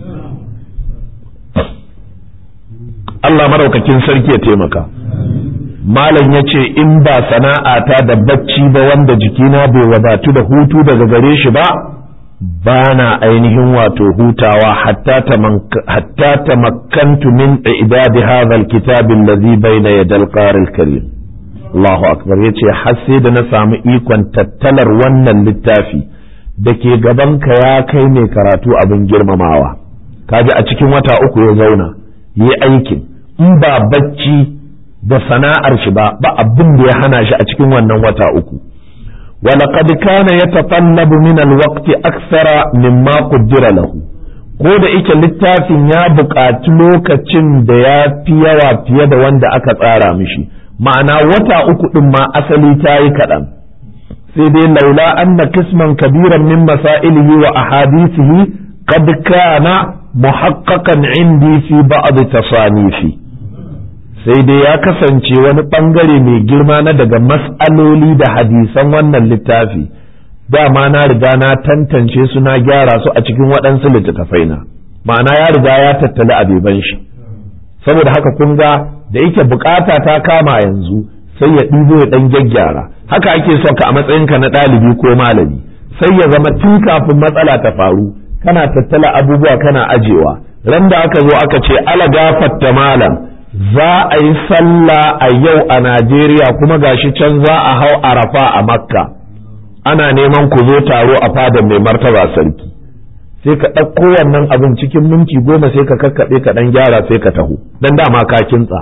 Allah maraukakin sarki ya taimaka malam ya ce in ba sana'ata da bacci ba wanda jikina bai wadatu da hutu daga gare shi ba ba na ainihin wato hutawa hatta ta makantu min ibadi hadha alkitab alladhi bayna yadal qaril karim Allahu akbar yace har sai da na samu ikon tattalar wannan littafi da ke gabanka ya kai mai karatu abin girmamawa kaji a cikin wata uku ya zauna yi aikin in ba bacci da sana'ar shi ba ba abin da ya hana shi a cikin wannan wata uku ولقد كان يتطلب من الوقت أكثر مما قدر له ko da ike littafin ya buƙaci lokacin da ya fi yawa fiye da wanda aka tsara mishi ma'ana wata uku ɗin ma asali ta yi kaɗan sai dai laula anna kisman kabiran min masailihi wa ahadithihi qad kana muhaqqaqan indi fi ba'd tasanifi sai dai ya kasance wani bangare mai girma na daga mas'aloli da hadisan wannan littafi dama na riga na tantance su na gyara su a cikin waɗansu littattafai na ma'ana ya riga ya tattali abeban shi saboda haka kun ga da yake bukata ta kama yanzu sai ya ɗibo ya ɗan gyaggyara haka ake son ka a matsayinka na ɗalibi ko malami sai ya zama tun kafin matsala ta faru kana tattala abubuwa kana ajewa ran da aka zo aka ce ala gafatta malam za a yi sallah a yau a Najeriya kuma gashi can za a hau arafa a makka ana neman ku zo taro a fadar mai martaba sarki sai ka ɗauko wannan abin cikin minti goma sai ka kakkaɓe ka ɗan gyara sai ka taho dan dama ka kintsa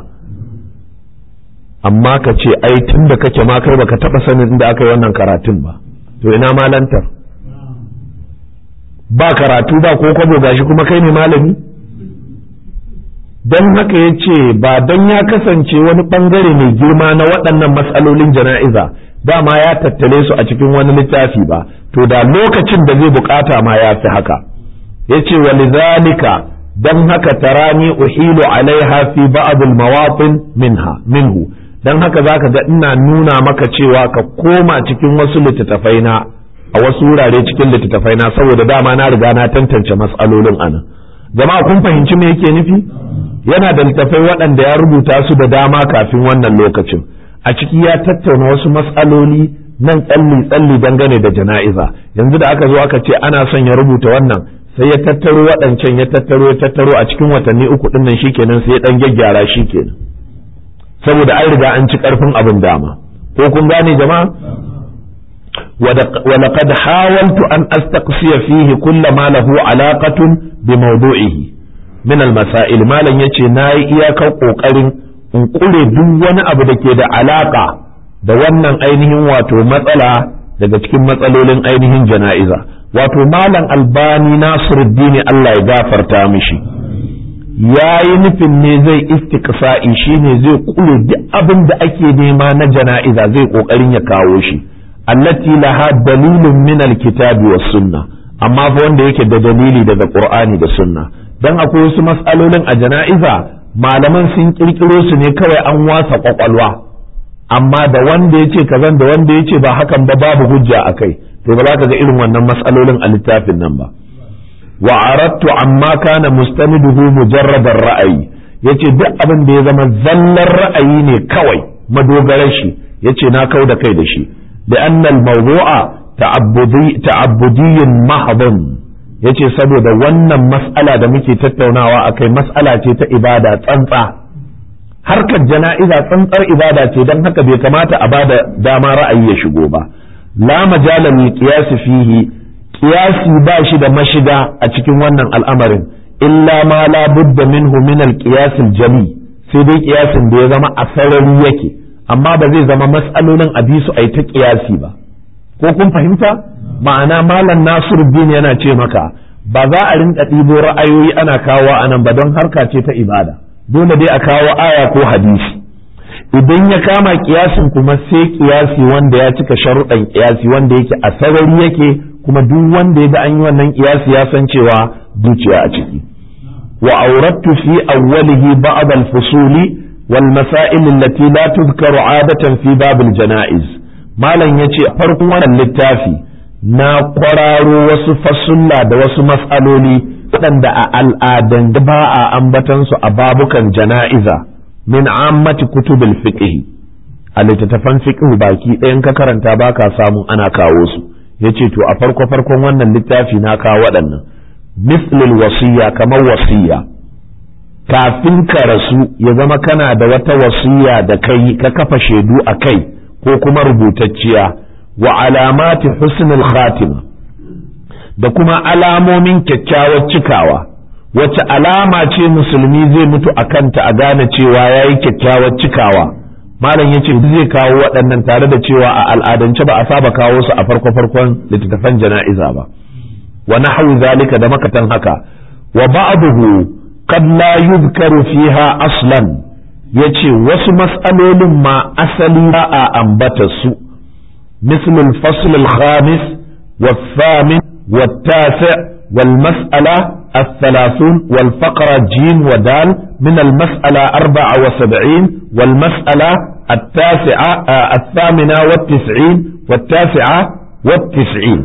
amma ka ce ai tun da kake ma kai baka taɓa sanin inda aka yi wannan karatun ba to ina malantar ba karatu ba ko kwabo gashi kuma kai ne malami don haka ya ce ba don ya kasance wani bangare mai girma na waɗannan matsalolin jana'iza dama ya tattale su a cikin wani littafi ba to da lokacin da zai bukata ma ya fi haka ya ce walizalika don haka tarani uhilu alaiha fi ba'dul mawatin minha minhu don haka zaka ga ina nuna maka cewa ka koma cikin wasu littattafai na a wasu wurare cikin littattafai na saboda dama na riga na tantance matsalolin anan jama'a kun fahimci me yake nufi yana da littattafai waɗanda ya rubuta su da dama kafin wannan lokacin a ciki ya tattauna wasu matsaloli nan tsalli tsalli dangane da jana'iza yanzu da aka zo aka ce ana son ya rubuta wannan sai ya tattaro waɗancan ya tattaro ya tattaro a cikin watanni uku ɗin nan shikenan sai ya ɗan gyaggyara shikenan saboda an riga an ci ƙarfin abin dama ko kun gane jama'a ولقد حاولت أن أستقصي فيه كل ما له علاقة بموضوعه من المسائل ما لن يتي ناي إياك قوقرين in ƙure duk wani abu da ke da alaƙa da wannan ainihin wato matsala daga cikin matsalolin ainihin jana'iza wato malam albani nasiruddini Allah ya gafarta mishi ya yi nufin ne zai istiqsa'i shine zai ƙure duk abin da ake nema na jana'iza zai ƙoƙarin ya kawo shi allati laha dalilun min alkitabi was sunna amma fa wanda yake da dalili daga qur'ani da sunna dan akwai wasu mas'alolin a jana'iza malaman sun kirkiro su ne kawai an wasa kwakwalwa amma da wanda ya ce kazan da wanda ya ce ba hakan ba babu hujja a kai to ba za ka ga irin wannan matsalolin a littafin nan ba wa aradtu amma kana mustaniduhu mujarradar ra'ayi yace duk abin da ya zama zallar ra'ayi ne kawai madogarar shi yace na kau da kai da shi da annal mawdu'a ta'abbudi ta'abbudiyyun mahdhun yace saboda wannan mas'ala da muke tattaunawa akai mas'ala ce ta ibada tsantsa harkar jana'iza tsantsar ibada ce don haka bai kamata a bada dama ra'ayi ya shigo ba la majala lil qiyas fihi qiyasi ba shi da mashiga a cikin wannan al'amarin illa ma la budda minhu min al qiyas al jami sai dai qiyasin da ya zama a sarari yake amma ba zai zama mas'alolin a bi su ai ta qiyasi ba ko kun fahimta ma'ana malam nasiruddin yana ce maka ba za a rinka ɗibo ra'ayoyi ana kawo anan ba don harka ce ta ibada dole dai a kawo aya ko hadisi idan ya kama kiyasin kuma sai kiyasi wanda ya cika sharuɗan kiyasi wanda yake a sarari yake kuma duk wanda ya ga an yi wannan kiyasi ya san cewa zuciya a ciki wa aurattu fi awwalihi ba'd al-fusuli wal masail allati la tuzkaru 'adatan fi bab al-janaiz malam yace farkon wannan littafi na kwararo wasu fasulla da wasu mas'aloli waɗanda a al'adan ba a ambatansu a babukan jana'iza min ammati kutubil fiqh a littattafan fiqh baki ɗayan ka karanta ba ka samu ana kawo su yace to a farko farkon wannan littafi na kawo waɗannan mislil wasiya kamar wasiya kafin ka rasu ya zama kana da wata wasiya da kai ka kafa shaidu a kai ko kuma rubutacciya wa alamati husnul khatima da kuma alamomin kyakkyawar cikawa wacce alama ce musulmi zai mutu a kanta a gane cewa ya yi kyakkyawar cikawa malam ya ce zai kawo waɗannan tare da cewa a al'adance ba a saba kawo su a farko farkon littattafan jana'iza ba wa nahwu zalika da makatan haka wa ba'dahu qad la yuzkaru fiha aslan yace wasu mas'alolin ma asali ba a ambata su مثل الفصل الخامس والثامن والتاسع والمسألة الثلاثون والفقرة جيم ودال من المسألة أربعة وسبعين والمسألة التاسعة آه الثامنة والتسعين والتاسعة والتسعين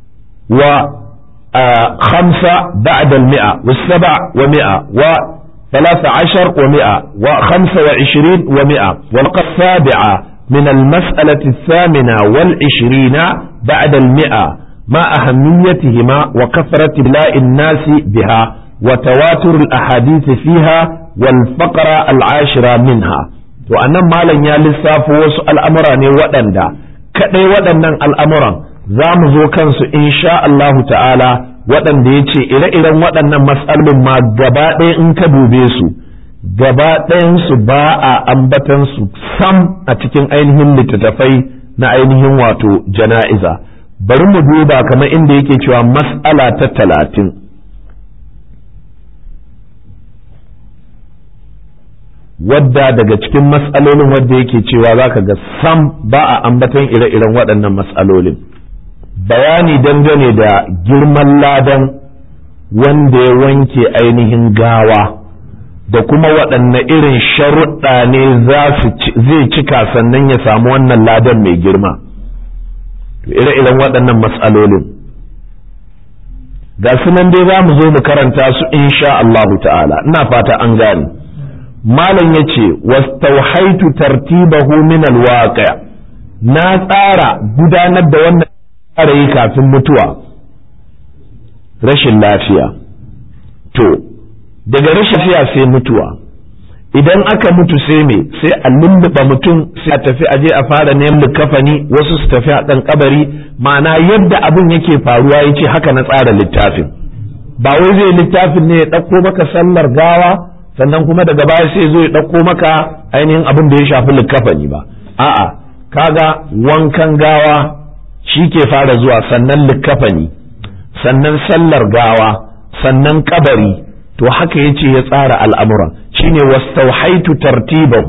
وخمسة بعد المئة والسبع ومئة ثلاث عشر ومئة وخمسة وعشرين ومئة والقى السابعة من المسألة الثامنة والعشرين بعد المئة مع أهميتهما وكثرة بلاء الناس بها وتواتر الأحاديث فيها والفقرة العاشرة منها وأنا مالا يا لساف الأمر ودندا كأي ودندا الأمر زامزو كنس إن شاء الله تعالى waɗanda ya ce ire-iren waɗannan matsalolin ma gaba ɗaya in ka dube su gaba ɗayansu ba a ambatansu sam a cikin ainihin littattafai na ainihin wato jana'iza bari mu duba kamar inda yake cewa mas'ala ta talatin wadda daga cikin matsalolin wadda yake cewa za ka ga sam ba a ambatan ire-iren waɗannan matsalolin bayani dangane da girman ladan wanda ya wanke ainihin gawa da kuma waɗanne irin sharuɗa ne zai cika sannan ya samu wannan ladan mai girma ire-iren waɗannan matsalolin ga sunan dai za mu zo mu karanta su insha Allahu ta'ala ina fata an gane malam ya ce wastauhaitu tartibahu min alwaqi na tsara gudanar da wannan fara yi kafin mutuwa rashin lafiya to daga rashin lafiya sai mutuwa idan aka mutu sai me sai a lulluɓa mutum sai a tafi aje a fara neman kafani wasu su tafi a ɗan kabari ma'ana yadda abin yake faruwa yace haka na tsara littafin ba wai zai littafin ne ya ɗauko maka sallar gawa sannan kuma daga baya sai zo ya ɗauko maka ainihin abin da ya shafi likafani ba a'a kaga wankan gawa shi ke fara zuwa sannan likafani sannan sallar gawa sannan kabari to haka yace ya tsara al'amuran shine wastauhaitu tartibahu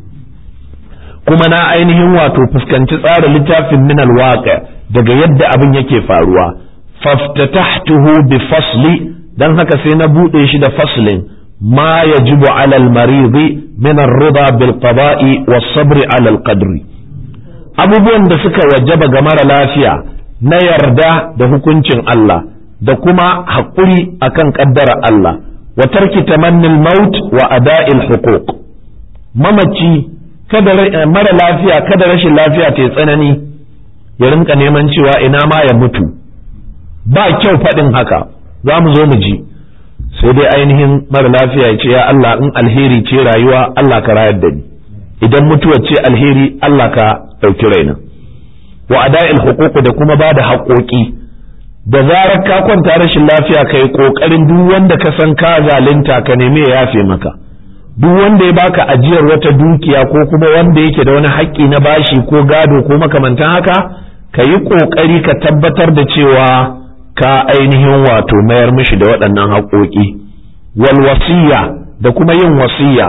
kuma na ainihin wato fuskanci tsara littafin min alwaqi daga yadda abin yake faruwa faftatahtuhu bi fasli dan haka sai na bude shi da faslin ma yajibu ala al-maridi min ar-rida bil qada'i was sabr ala al-qadri abubuwan da suka wajaba ga mara lafiya na yarda da hukuncin Allah da kuma haƙuri akan ƙaddara Allah wa tarki tamannil maut wa ada'il huquq mamaci kada mara lafiya kada rashin lafiya ta tsanani ya rinka neman cewa ina ma ya mutu ba kyau faɗin haka za mu zo mu ji sai dai ainihin mara lafiya ya ce ya Allah in alheri ce rayuwa Allah ka rayar da ni idan mutuwa ce alheri Allah ka ɗauki raina wa ada'il huquq da kuma ba da haƙoƙi da zarar ka kwanta rashin lafiya ka yi ƙoƙarin duk wanda ka san ka zalunta ka neme ya yafe maka duk wanda ya baka ajiyar wata dukiya ko kuma wanda yake da wani haƙƙi na bashi ko gado ko makamantan haka ka yi ƙoƙari ka tabbatar da cewa ka ainihin wato mayar mishi da waɗannan haƙoƙi wal wasiya da kuma yin wasiya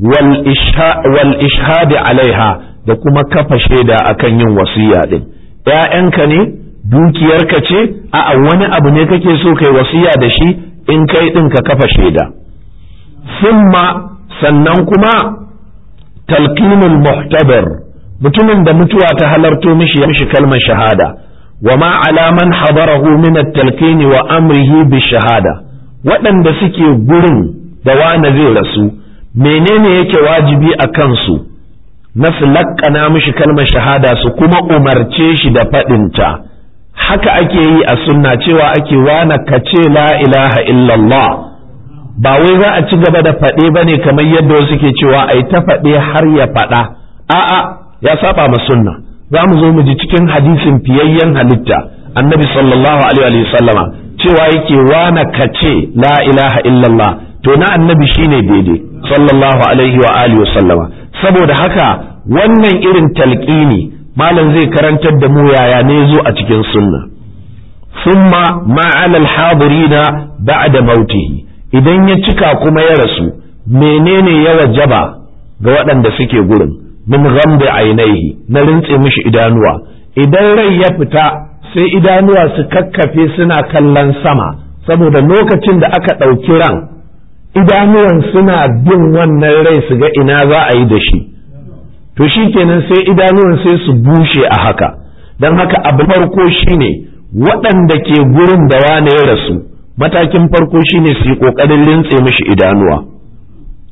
wal ishhadi alaiha da kuma kafa shaida akan yin wasiya din ‘ya'yanka ne dukiyarka ce a'a wani abu ne kake so kai wasiya da shi in kai ɗin ka kafa shaida summa sannan kuma talqinul muhtabar mutumin da mutuwa ta halarto mishi ya mishi kalmar shahada wa ma ala man hadarahu min at-talqin wa amrihi bi shahada waɗanda suke gurin da wani zai rasu menene yake wajibi a kansu na su laƙana mishi kalmar shahada su kuma umarce shi da faɗinta haka ake yi a sunna cewa ake wana ka ce la ilaha illallah ba wai za a ci gaba da faɗe ba ne kamar yadda wasu ke cewa ai ta faɗe har ya faɗa a'a ya saba ma sunna za mu zo mu ji cikin hadisin fiyayyen halitta annabi sallallahu alaihi wa sallama cewa yake wana ka ce la ilaha illallah to na annabi shine daidai sallallahu alaihi wa alihi wa sallama saboda haka wannan irin talqini malam zai karantar da mu yaya ne zo a cikin sunna summa ma'ala al-hadirina ba'da mautihi idan ya cika kuma ya rasu menene ya wajaba ga waɗanda suke gurin min ghamdi ainihi na rintse mishi idanuwa idan rai ya fita sai idanuwa su kakkafe suna kallon sama saboda lokacin da aka ɗauki ran idanuwan suna bin wannan rai su ga ina za a yi da shi to shi kenan sai idanuwan sai su bushe a haka don haka abu farko shine waɗanda ke gurin da wane ya rasu matakin farko shine su yi ƙoƙarin rintse mishi idanuwa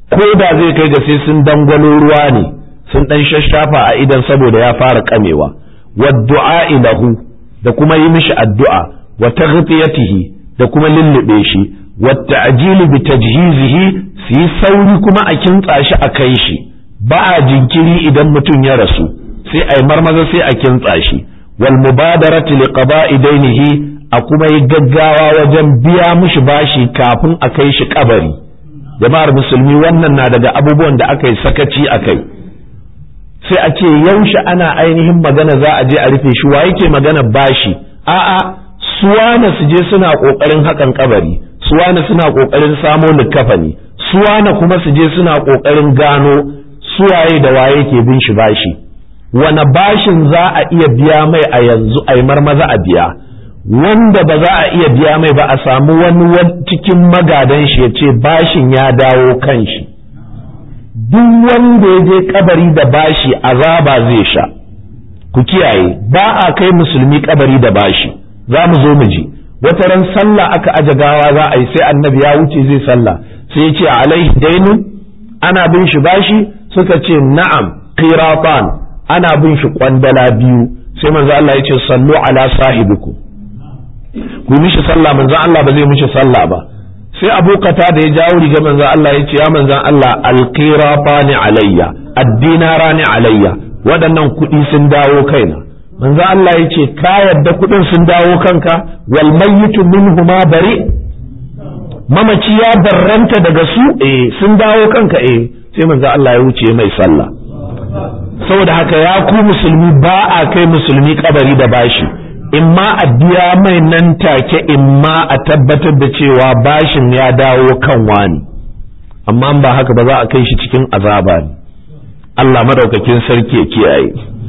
ko da zai kai ga sai sun dangwalo ruwa ne sun dan shashafa a idan saboda ya fara kamewa wa du'a lahu da kuma yi mishi addu'a wa taghtiyatihi da kuma lullube shi wa ta'jili bi tajhizihi su yi sauri kuma a kintsa shi a kai shi ba a jinkiri idan mutum ya rasu sai a yi marmaza sai a kintsa shi wal mubadarati li qada'i dainihi a kuma yi gaggawa wajen biya mishi bashi kafin a kai shi kabari jama'ar musulmi wannan na daga abubuwan da aka yi sakaci a kai sai a ce yaushe ana ainihin magana za a je a rufe shi wa yake magana bashi a'a suwana su je suna kokarin hakan kabari suwana suna kokarin samo likafani suwana kuma su je suna kokarin gano suwaye da waye ke bin shi bashi wane bashin za a iya biya mai a yanzu a yi marmaza a biya wanda ba za a iya biya mai ba a samu wani cikin magadan shi ya ce bashin ya dawo kan shi duk wanda ya je kabari da bashi azaba zai sha ku kiyaye ba a kai musulmi kabari da bashi za mu zo mu ji wata ran sallah aka aje gawa za a yi sai annabi ya wuce zai sallah sai ya ce alaihi dainun ana bin shi bashi suka ce na'am qiratan ana bin shi kwandala biyu sai manzo Allah ya ce sallu ala sahibikum ku mishi sallah manzon Allah ba zai mishi sallah ba sai abokata da ya jawo riga manzon Allah ya ce ya manzon Allah alqirafani alayya addinarani alayya waɗannan kuɗi sun dawo kaina manzon Allah ya ce ka yadda kuɗin sun dawo kanka wal mayyitu minhuma bari mamaci ya barranta daga su eh sun dawo kanka eh sai manzon Allah ya wuce mai sallah saboda haka ya ku musulmi ba a kai musulmi kabari da bashi in ma a biya mai nan take in ma a tabbatar da cewa bashin ya dawo kan wani amma ba haka ba za a kai shi cikin azaba ne Allah madaukakin sarki ya kiyaye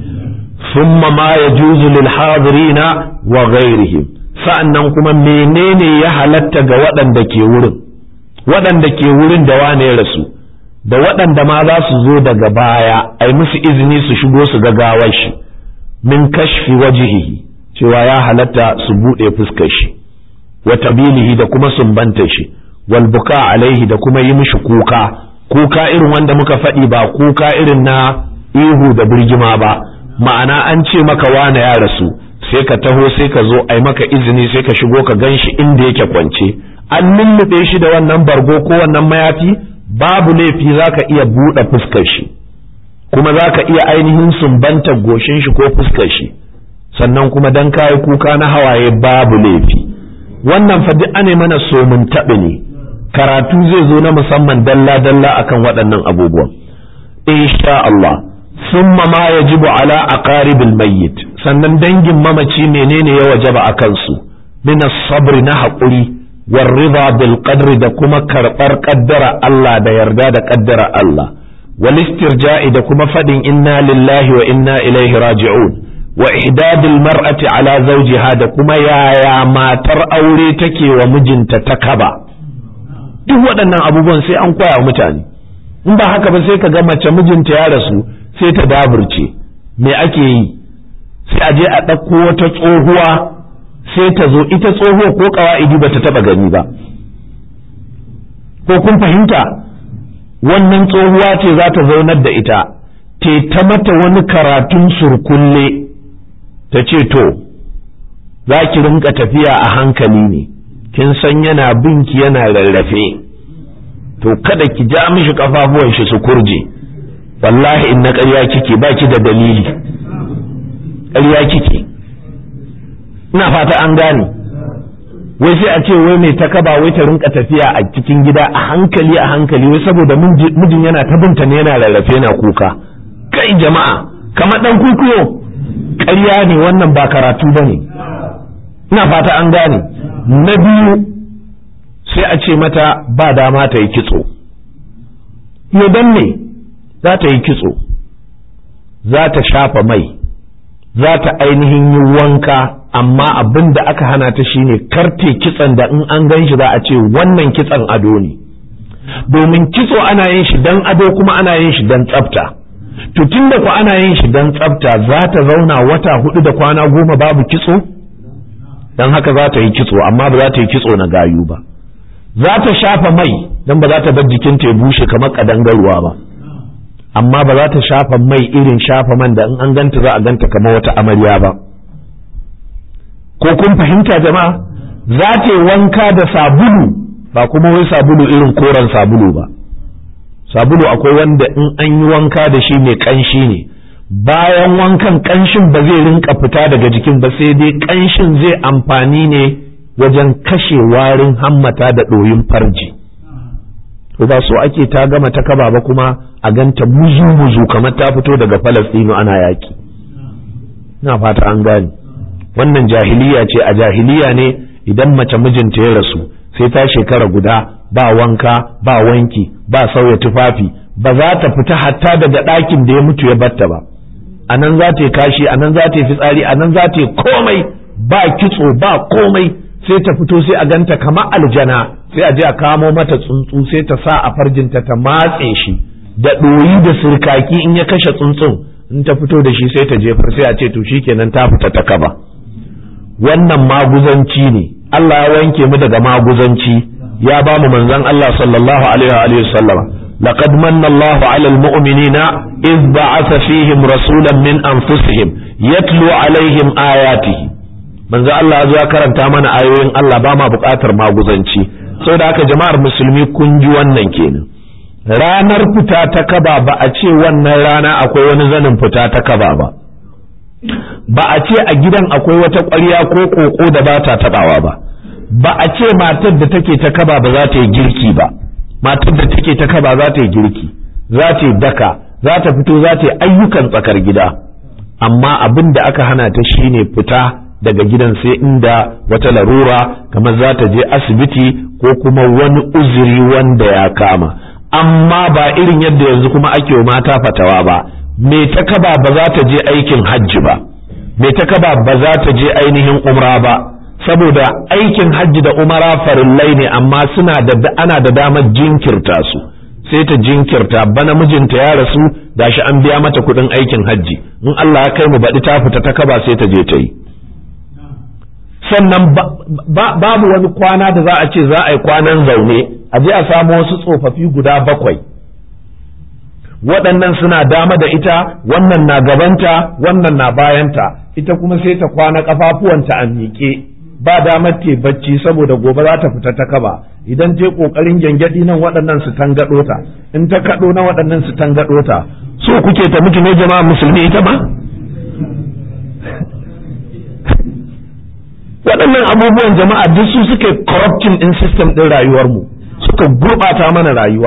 thumma ma yajuzu lil hadirina wa ghairihim sa'annan kuma menene ya halatta ga waɗanda ke wurin waɗanda ke wurin da wane ya rasu da waɗanda ma za su zo daga baya ai musu izini su shigo su ga gawar shi min kashfi wajhihi cewa ya halatta su buɗe fuskar shi wa tabilihi da kuma sumbanta shi wal buka alaihi da kuma yi mishi kuka kuka irin wanda muka faɗi ba kuka irin na ihu da birgima ba ma'ana an ce maka wane ya rasu sai ka taho sai ka zo ai maka izini sai ka shigo ka gan shi inda yake kwance an lullube shi da wannan bargo ko wannan mayafi babu laifi za ka iya buɗe fuskar shi kuma za ka iya ainihin sumbantar goshin shi ko fuskar shi sannan kuma dan kayi kuka na hawaye babu laifi wannan fa duk ane mana so mun taɓa ne karatu zai zo na musamman dalla dalla akan waɗannan abubuwan insha Allah summa ma yajibu ala aqaribil mayyit sannan dangin mamaci menene ya wajaba akan su min sabri na haƙuri war rida bil qadri da kuma karɓar ƙaddara Allah da yarda da ƙaddara Allah wal istirja'i da kuma faɗin inna lillahi wa inna ilaihi raji'un wa ihdadil mar'ati ala zawjiha da kuma yaya matar aure take wa mijinta ta kaba duk waɗannan abubuwan sai an koya mutane in ba haka ba sai ka ga mace mijinta ya rasu sai ta daburce me ake yi sai a je a ɗauko wata tsohuwa sai ta zo ita tsohuwa ko ƙawa'idi ba ta taɓa gani ba ko kun fahimta wannan tsohuwa ce za ta zaunar da ita te ta mata wani karatun surkulle ta ce to za ki rinka tafiya a hankali ne kin san yana binki yana rarrafe to kada ki ja mishi kafafuwan shi su kurje wallahi in na ƙarya kike ba ki da dalili ƙarya kike ina fata an gane wai sai a ce wai mai takaba wai ta rinka tafiya a cikin gida a hankali a hankali wai saboda mijin yana ta binta ne yana rarrafe yana kuka kai jama'a kamar dan kukuyo ƙarya ne wannan ba karatu ba ne ina fata an gane na biyu sai a ce mata ba dama ta yi kitso ya ne za ta yi kitso za ta shafa mai za ta ainihin yi wanka amma abin da aka hana ta shine karte kitson da in an gan shi za a ce wannan kitson ado ne domin kitso ana yin shi dan ado kuma ana yin shi dan tsafta to tun da ku ana yin shi dan tsafta za ta zauna wata hudu da kwana goma babu kitso dan haka za ta yi kitso amma ba za ta yi kitso na gayu ba za ta shafa mai don ba za ta bar jikinta ya bushe kamar kadangaruwa ba amma ba za ta shafa mai irin shafa man da in an ganta za a ganta kamar wata amarya ba ko kun fahimta jama'a za ta yi wanka da sabulu ba kuma wai sabulu irin koren sabulu ba sabulu akwai wanda in an yi wanka da shi mai kanshi ne bayan wankan kanshin ba zai rinka fita daga jikin ba sai dai kanshin zai amfani ne wajen kashe warin hammata da ɗoyin farji to ba so ake ta gama ta kaba ba kuma a ganta muzu muzu kamar ta fito daga falastinu ana yaƙi na fata an gane wannan jahiliya ce a jahiliya ne idan mace mijinta ya rasu sai ta shekara guda ba wanka ba wanki ba sauya tufafi ba za ta fita hatta daga ɗakin da ya mutu ya batta ba a nan za ta yi kashi a nan za ta yi fitsari a nan za ta yi komai ba kitso ba komai sai ta fito sai a ganta kama aljana sai a je a kamo mata tsuntsu sai ta sa a farjinta ta matse shi da ɗoyi da sirkaki in ya kashe tsuntsun in ta fito da shi sai ta jefar sai a ce to shikenan ta fita ta kaba wannan maguzanci ne Allah ya wanke mu daga maguzanci ya ba mu manzon Allah sallallahu alaihi wa sallama laqad manna Allah ala almu'minina iz ba'atha fihim rasulan min anfusihim yatlu alaihim ayatihi manzo Allah ya zo ya karanta mana ayoyin Allah ba ma buƙatar maguzanci saboda haka jama'ar musulmi kun ji wannan kenan ranar fita ta kaba ba a ce wannan rana akwai wani zanin fita ta kaba ba ba a ce a gidan akwai wata ƙwarya ko ƙoƙo da ba ta taɓawa ba ba a ce matar da take ta kaba ba za ta yi girki ba matar da take ta kaba za ta yi girki za ta yi daka za ta fito za ta yi ayyukan tsakar gida amma abin da aka hana ta shine fita daga gidan sai inda wata larura kamar za ta je asibiti ko kuma wani uzuri wanda ya kama amma ba irin yadda yanzu kuma ake mata fatawa ba me ta kaba ba za ta je aikin hajji ba me ta kaba ba za ta je ainihin umra ba saboda aikin hajji da umara farillai ne amma suna da ana da damar jinkirta su sai ta jinkirta bana mijinta ya rasu gashi an biya mata kuɗin aikin hajji in Allah ya kai mu baɗi ta fita ta kaba sai ta je ta yi sannan babu wani kwana da za a ce za a yi kwanan zaune a je a samu wasu tsofaffi guda bakwai waɗannan suna dama da ita wannan na gabanta wannan na bayanta ita kuma sai ta kwana kafafuwanta a miƙe ba damar te bacci saboda gobe za ta fita ta kaba idan te kokarin gyangyaɗi nan waɗannan su tangaɗo ta in ta kaɗo na waɗannan su tangaɗo ta so kuke ta mutu ne jama'a musulmi ita ma waɗannan abubuwan jama'a duk su suke corrupting in system ɗin rayuwarmu suka gurɓata mana rayuwa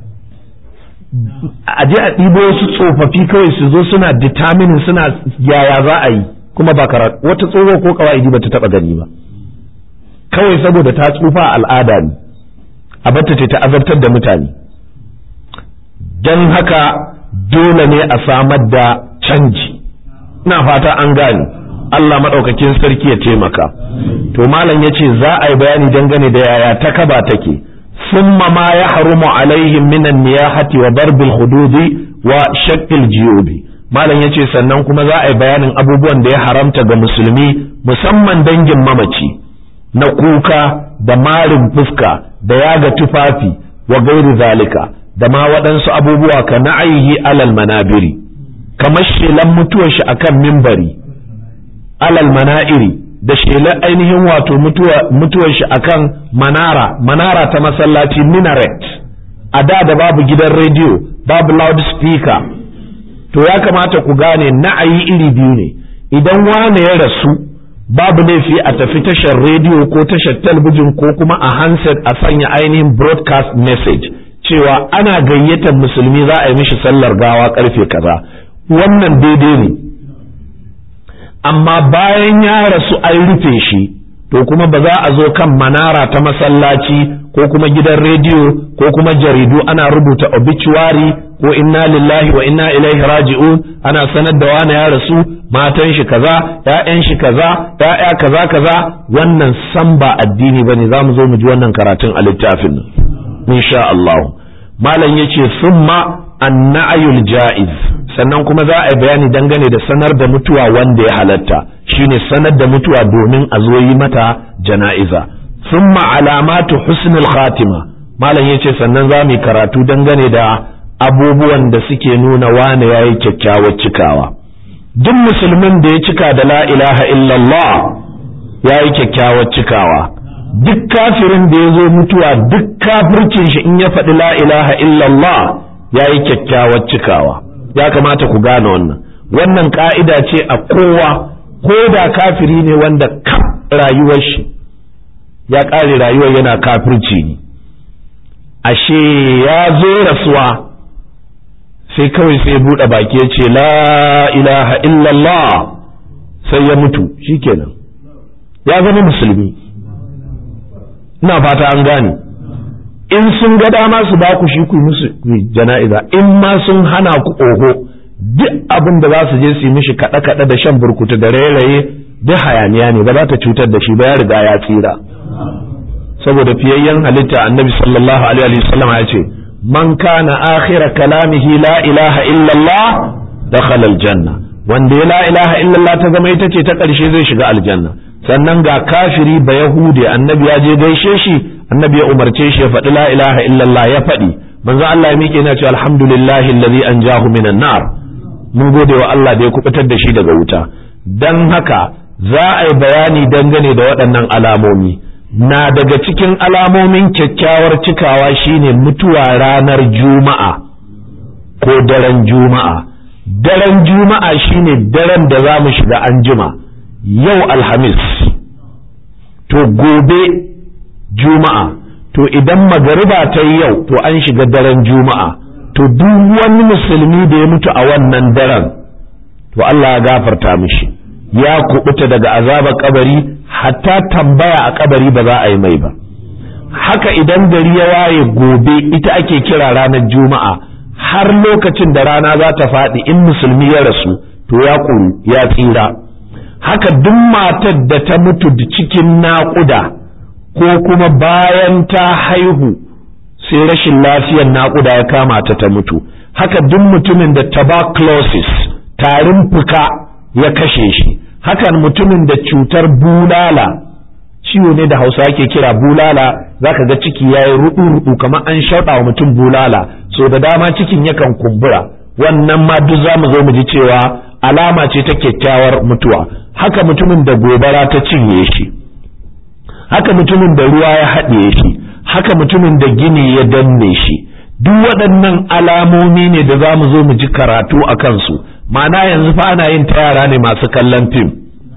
a je a ɗibo wasu tsofaffi kawai su zo suna determining suna yaya za a yi kuma ba karatu wata tsoho ko kawai ba ta taɓa gani ba kawai saboda ta tsufa al'ada ne a batta ta azabtar da mutane don haka dole ne a samar da canji ina fata an gane Allah maɗaukakin sarki ya taimaka to malam ya ce za a yi bayani dangane da yaya ta kaba take summa ma ya harumu alaihim minan niyahati wa darbil hududi wa shaqqil jiyubi malam ya ce sannan kuma za a yi bayanin abubuwan da ya haramta ga musulmi musamman dangin mamaci na kuka da marin fuska da yaga tufafi wa gairi zalika da ma waɗansu abubuwa ka na'ayihi alal manabiri kamar shelan mutuwar shi akan mimbari alal mana'iri da shelar ainihin wato mutuwar shi akan manara manara ta masallaci minaret a da da babu gidan rediyo babu loudspeaker to ya kamata ku gane na'ayi iri biyu ne idan wane ya rasu babu laifi a tafi tashar rediyo ko tashar talbijin ko kuma a handset a sanya ainihin broadcast message cewa ana gayyatar musulmi za a yi mishi sallar gawa karfe kaza wannan daidai ne amma bayan ya rasu an rufe shi to kuma ba za a zo kan manara ta masallaci ko kuma gidan rediyo ko kuma jaridu ana rubuta obituary ko inna lillahi wa inna ilaihi raji'un ana sanar da wani ya rasu matan shi kaza ƴaƴan shi kaza ƴaƴa kaza kaza wannan san ba addini bane za mu zo mu ji wannan karatun a littafin nan insha Allah malam yace summa annayul ja'iz sannan kuma za a yi bayani dangane da sanar da mutuwa wanda ya halatta shine sanar da mutuwa domin a zo yi mata jana'iza thumma alamatu husnul khatima malam yace sannan za mu karatu dangane da abubuwan da suke nuna wane yayi kyakkyawar cikawa duk musulmin da ya cika da la ilaha illallah yayi kyakkyawar cikawa duk kafirin da ya zo mutuwa duk kafircin shi in ya faɗi la ilaha illallah yayi kyakkyawar cikawa ya kamata ku gane wannan wannan ka'ida ce a kowa ko da kafiri ne wanda kaf rayuwar shi ya ƙare rayuwar yana kafirci ne ashe ya zo rasuwa sai kawai sai buɗe baki ya ce la ilaha illallah sai ya mutu shikenan ya zama musulmi ina fata an gane in sun ga dama su ba ku shi ku musu jana'iza in ma sun hana ku oho duk abin da za su je su yi mishi kaɗe-kaɗe da shan burkutu da rairaye duk hayaniya ne ba za ta cutar da shi ba ya riga ya tsira saboda fiyayyen halitta annabi sallallahu alaihi wasallam ya ce man kana akhira kalamihi la ilaha illallah dakhala aljanna wanda ya la ilaha illallah ta zama ita ce ta ƙarshe zai shiga aljanna sannan ga kafiri ba yahudi annabi ya je gaishe shi annabi ya umarce shi ya faɗi la ilaha illallah ya faɗi manzo Allah ya miƙe yana cewa alhamdulillahi allazi anjahu minan nar mun gode wa Allah da ya kubutar da shi daga wuta dan haka za a yi bayani dangane da waɗannan alamomi na daga cikin alamomin kyakkyawar cikawa shine mutuwa ranar juma'a ko daren juma'a daren juma'a shine daren da za mu shiga anjima yau alhamis to gobe juma'a to idan magariba ta yi yau to an shiga daren juma'a to duk wani musulmi da ya mutu a wannan daren to Allah ya gafarta mishi ya kubuta daga azabar kabari hatta tambaya a kabari ba za a yi mai ba haka idan gari ya waye gobe ita ake kira ranar juma'a har lokacin da rana za ta faɗi in musulmi ya rasu to ya kuru ya tsira haka duk matar da ta mutu cikin naƙuda ko kuma bayan ta haihu sai rashin lafiyar naƙuda ya kama ta ta mutu haka duk mutumin da tuberculosis tarin fuka ya kashe shi hakan mutumin da cutar bulala ciwo ne da hausa ake kira bulala zaka ga ciki ya yi rudu-rudu kamar an shaɗa wa mutum bulala so da dama cikin yakan kumbura wannan ma duk za mu zo mu ji cewa alama ce ta kyakkyawar mutuwa haka mutumin da gobara ta cinye shi haka mutumin da ruwa ya haɗe shi haka mutumin da gini ya danne shi duk waɗannan alamomi ne da za mu zo mu ji karatu a kansu ma'ana yanzu fa ana yin ta yara ne masu kallon fim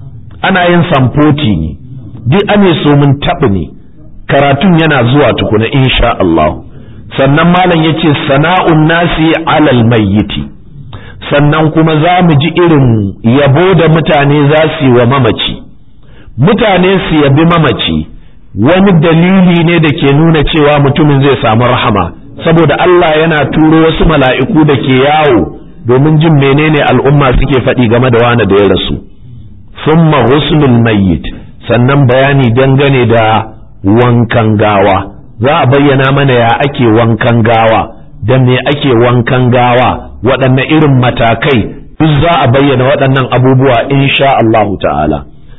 ana yin samfoti ne duk ane so mun taɓa ne karatun yana zuwa tukuna insha Allah sannan malam ya ce sana'un nasi alal mayyiti sannan kuma za mu ji irin yabo da mutane za su yi wa mamaci mutane su yabi mamaci wani dalili ne da ke nuna cewa mutumin zai samu rahama saboda Allah yana turo wasu mala'iku da ke yawo domin jin menene al'umma suke faɗi game da wani da ya rasu summa husnul mayyit sannan bayani dangane da wankan gawa za a bayyana mana ya ake wankan gawa da me ake wankan gawa waɗanne irin matakai duk za a bayyana waɗannan abubuwa insha Allah ta'ala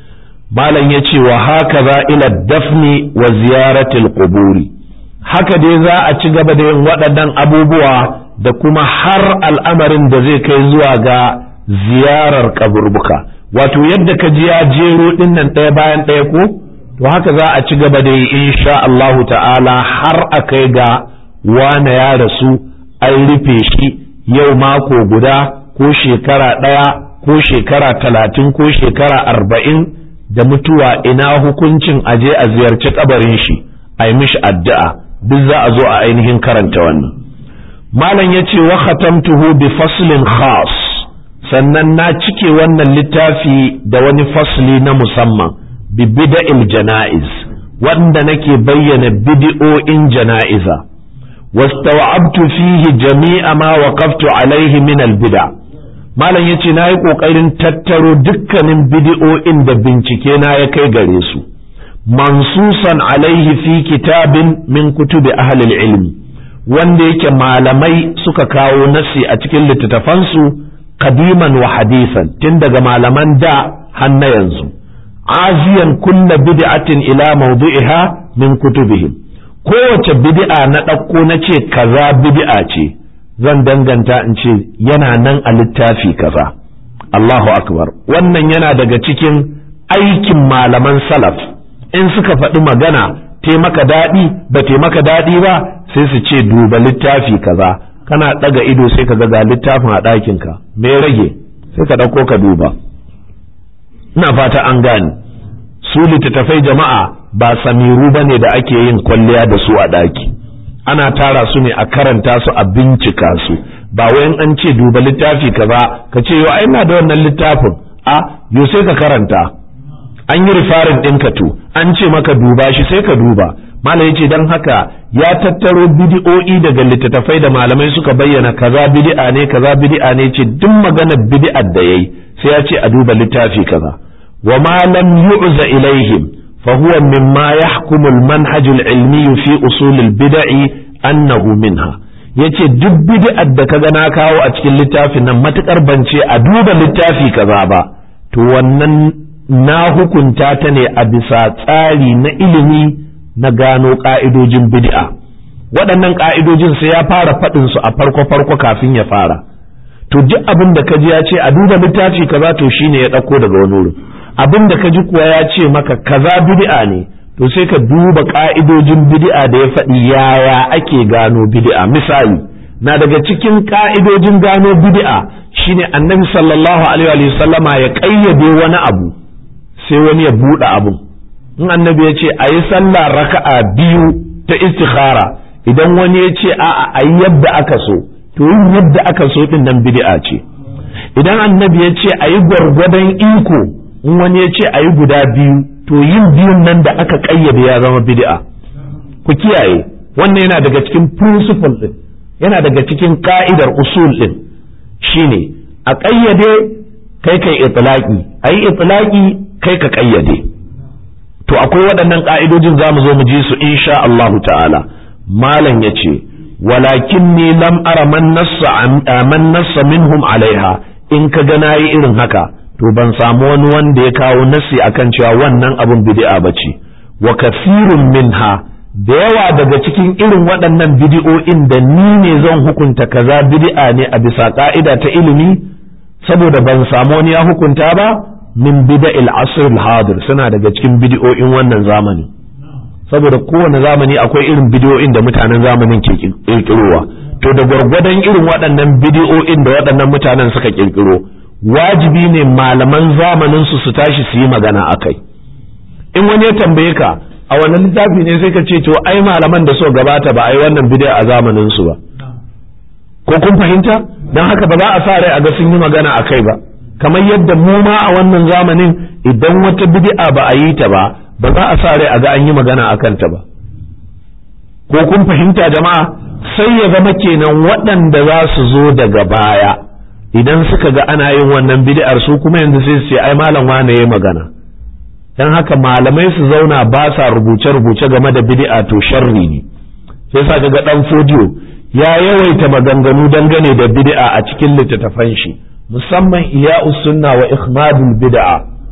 malam ya ce wa haka za ila dafni wa ziyaratil quburi haka dai za a ci gaba da yin waɗannan abubuwa da kuma har al'amarin da zai kai zuwa ga ziyarar kaburbuka wato yadda ka ji ya jero ɗinnan ɗaya bayan ɗaya ko to haka za a ci gaba da yi insha Allahu ta'ala har a kai ga wane ya rasu an rufe shi yau mako guda ko shekara ɗaya ko shekara talatin ko shekara arba'in da mutuwa ina hukuncin aje a ziyarci kabarin shi a yi mishi addu'a duk za a zo a ainihin karanta wannan malam ya ce wa khatamtuhu bi faslin khas sannan na cike wannan littafi da wani fasli na musamman bi bida'il jana'iz wanda nake bayyana bidi'o'in jana'iza wastawa'abtu fihi jami'a ma waqaftu alaihi min al-bida' malam ya ce na yi ƙoƙarin tattaro dukkanin bidi'o'in da bincike na ya kai gare su mansusan alaihi fi kitabin min kutubi ahlil ilmi wanda yake malamai suka kawo nasi a cikin littattafansu kadiman wa hadisan tun daga malaman da har na yanzu aziyan kulla bid'atin ila mawdu'iha min kutubihim kowace bid'a na ɗauko na ce kaza bid'a ce zan danganta in ce yana nan a littafi kaza Allahu akbar wannan yana daga cikin aikin malaman salaf in suka faɗi magana te maka daɗi ba te maka daɗi ba sai su ce duba littafi kaza kana ɗaga ido sai ka ga littafin a ɗakinka me rage sai ka ɗauko ka duba ina fata an gane su littattafai jama'a ba samiru ba ne da ake yin kwalliya da su a ɗaki ana tara su ne a karanta su a bincika su ba wayan an ce duba littafi kaza ka ce yau ai na da wannan littafin a yo sai ka karanta an yi rifarin ɗinka to an ce maka duba shi sai ka duba malam yace dan haka ya tattaro bidi'o'i daga littattafai da malamai suka bayyana kaza bid'a ne kaza bid'a ne ce duk maganar bid'ar da yayi sai ya ce a duba littafi kaza wa ma lam yu'za ilaihim fa huwa mimma yahkumu al-manhaj al-ilmi fi usul al-bid'i annahu minha yace duk bid'ar da kaga na kawo a cikin littafin nan matukar bance a duba littafi kaza ba to wannan na hukunta ta ne a bisa tsari na ilimi na gano ƙa'idojin bid'a waɗannan ƙa'idojin sai ya fara faɗin su a farko-farko kafin ya fara to duk abin da kaji ya ce a duba littafi kaza to shine ya ɗauko daga wani wurin abin da kaji kuwa ya ce maka kaza bid'a ne to sai ka duba ƙa'idojin bid'a da ya faɗi yaya ake gano bid'a misali na daga cikin ƙa'idojin gano bid'a shine annabi sallallahu alaihi wa sallama ya ƙayyade wani abu sai wani ya buɗe abun in annabi ya ce a yi sallah raka'a biyu ta istikhara idan wani ya ce a'a a yi yadda aka so to yin yadda aka so din nan bid'a ce idan annabi ya ce a yi gwargwadon iko in wani ya ce a yi guda biyu to yin biyun nan da aka kayyade ya zama bid'a ku kiyaye wannan yana daga cikin principle din yana daga cikin ka'idar usul din shine a kayyade kai kai itlaqi ayi itlaqi kai ka kayyade to akwai waɗannan ƙa'idojin za mu zo mu ji su insha Allah ta'ala malam ya ce walakin ni lam ara man nassa man nassa minhum alaiha in ka ga nayi irin haka to ban samu wani wanda ya kawo nassi akan cewa wannan abun bid'a bace wa kathirun minha da yawa daga cikin irin waɗannan bidi'o'in da ni ne zan hukunta kaza bid'a ne a bisa ka'ida ta ilimi saboda ban samu wani ya hukunta ba min bida'il asr al-hadir suna daga cikin bid'o'in wannan zamani saboda kowane zamani akwai irin bid'o'in da mutanen zamanin ke kirkirowa to da gwargwadon irin waɗannan bid'o'in da waɗannan mutanen suka kirkiro wajibi ne malaman zamanin su su tashi su yi magana akai in wani ya tambaye ka a wannan littafi ne sai ka ce to ai malaman da so gabata ba ai wannan bid'a a zamanin su ba ko kun fahimta dan haka ba za a sa rai a ga sun yi magana akai ba kamar yadda mu ma a wannan zamanin idan wata bid'a ba a yi ta ba ba za a sa rai a ga an yi magana a kanta ba ko kun fahimta jama'a sai ya zama kenan waɗanda za su zo daga baya idan suka ga ana yin wannan bid'ar su kuma yanzu sai su ce ai malam wane yayi magana dan haka malamai su zauna ba sa rubuce rubuce game da bid'a to sharri ne sai sa ga dan fodiyo ya yawaita maganganu dangane da bid'a a cikin littattafan shi musamman iya'us sunna wa ikhmadul bid'a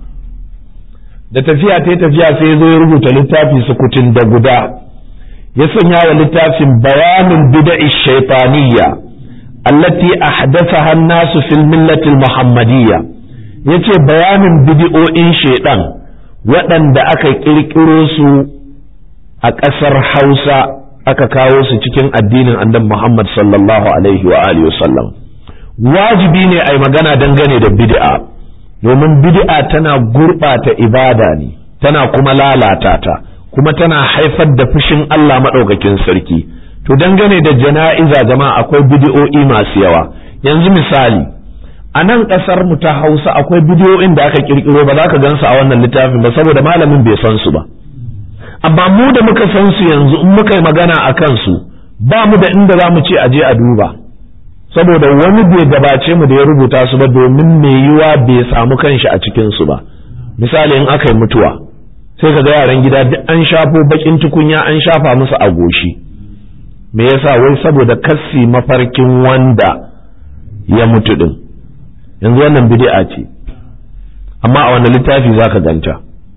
da tafiya ta tafiya sai ya zo ya rubuta littafi sukutun da guda ya sanya wa littafin bayanin bid'i shaytaniyya allati ahdathaha an-nasu fil millati al-muhammadiyya yace bayanin bid'o'in shaydan waɗanda aka kirkiro su a ƙasar Hausa aka kawo su cikin addinin annabi Muhammad sallallahu alaihi wa alihi wasallam wajibi ne a yi magana dangane da bid'a domin bid'a tana gurɓata ibada ne tana kuma lalata ta kuma tana haifar da fushin Allah maɗaukakin sarki to dangane da jana'iza jama'a akwai bid'o'i masu yawa yanzu misali a nan ƙasar mu ta Hausa akwai bidiyoyin da aka kirkiro ba za ka gansu a wannan littafin ba saboda malamin bai san su ba amma mu da muka san su yanzu in muka yi magana a kansu ba mu da inda za mu ce a je a duba saboda wani bai gabace mu da ya rubuta su ba domin mai yiwa bai samu kanshi a cikin su ba misali in aka yi mutuwa sai ka ga yaran gida duk an shafo bakin tukunya an shafa musu a goshi me yasa wai saboda kassi mafarkin wanda ya mutu din yanzu wannan bid'a ce amma a wannan littafi zaka ganta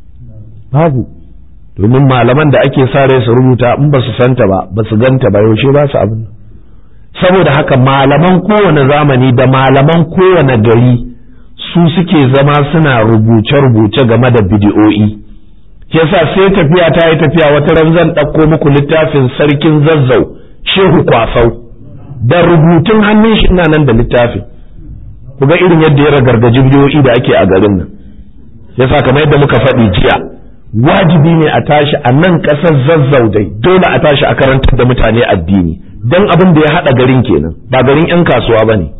babu domin malaman da ake sa rai su rubuta in ba su santa ba ba su ganta ba yaushe ba su abin saboda haka malaman kowane zamani da malaman kowane gari su suke zama suna rubuce-rubuce game da bidiyo'i yasa sai tafiya ta yi tafiya wata ran zan ɗauko muku littafin sarkin zazzau shehu kwasau da rubutun hannun shi ina nan da littafin ku ga irin yadda ya ragargaji bidiyoyi da ake a garin nan yasa kamar yadda muka faɗi jiya wajibi ne a tashi a nan ƙasar zazzau dai dole a tashi a karantar da mutane addini don abin da ya haɗa garin kenan ba garin 'yan kasuwa ba ne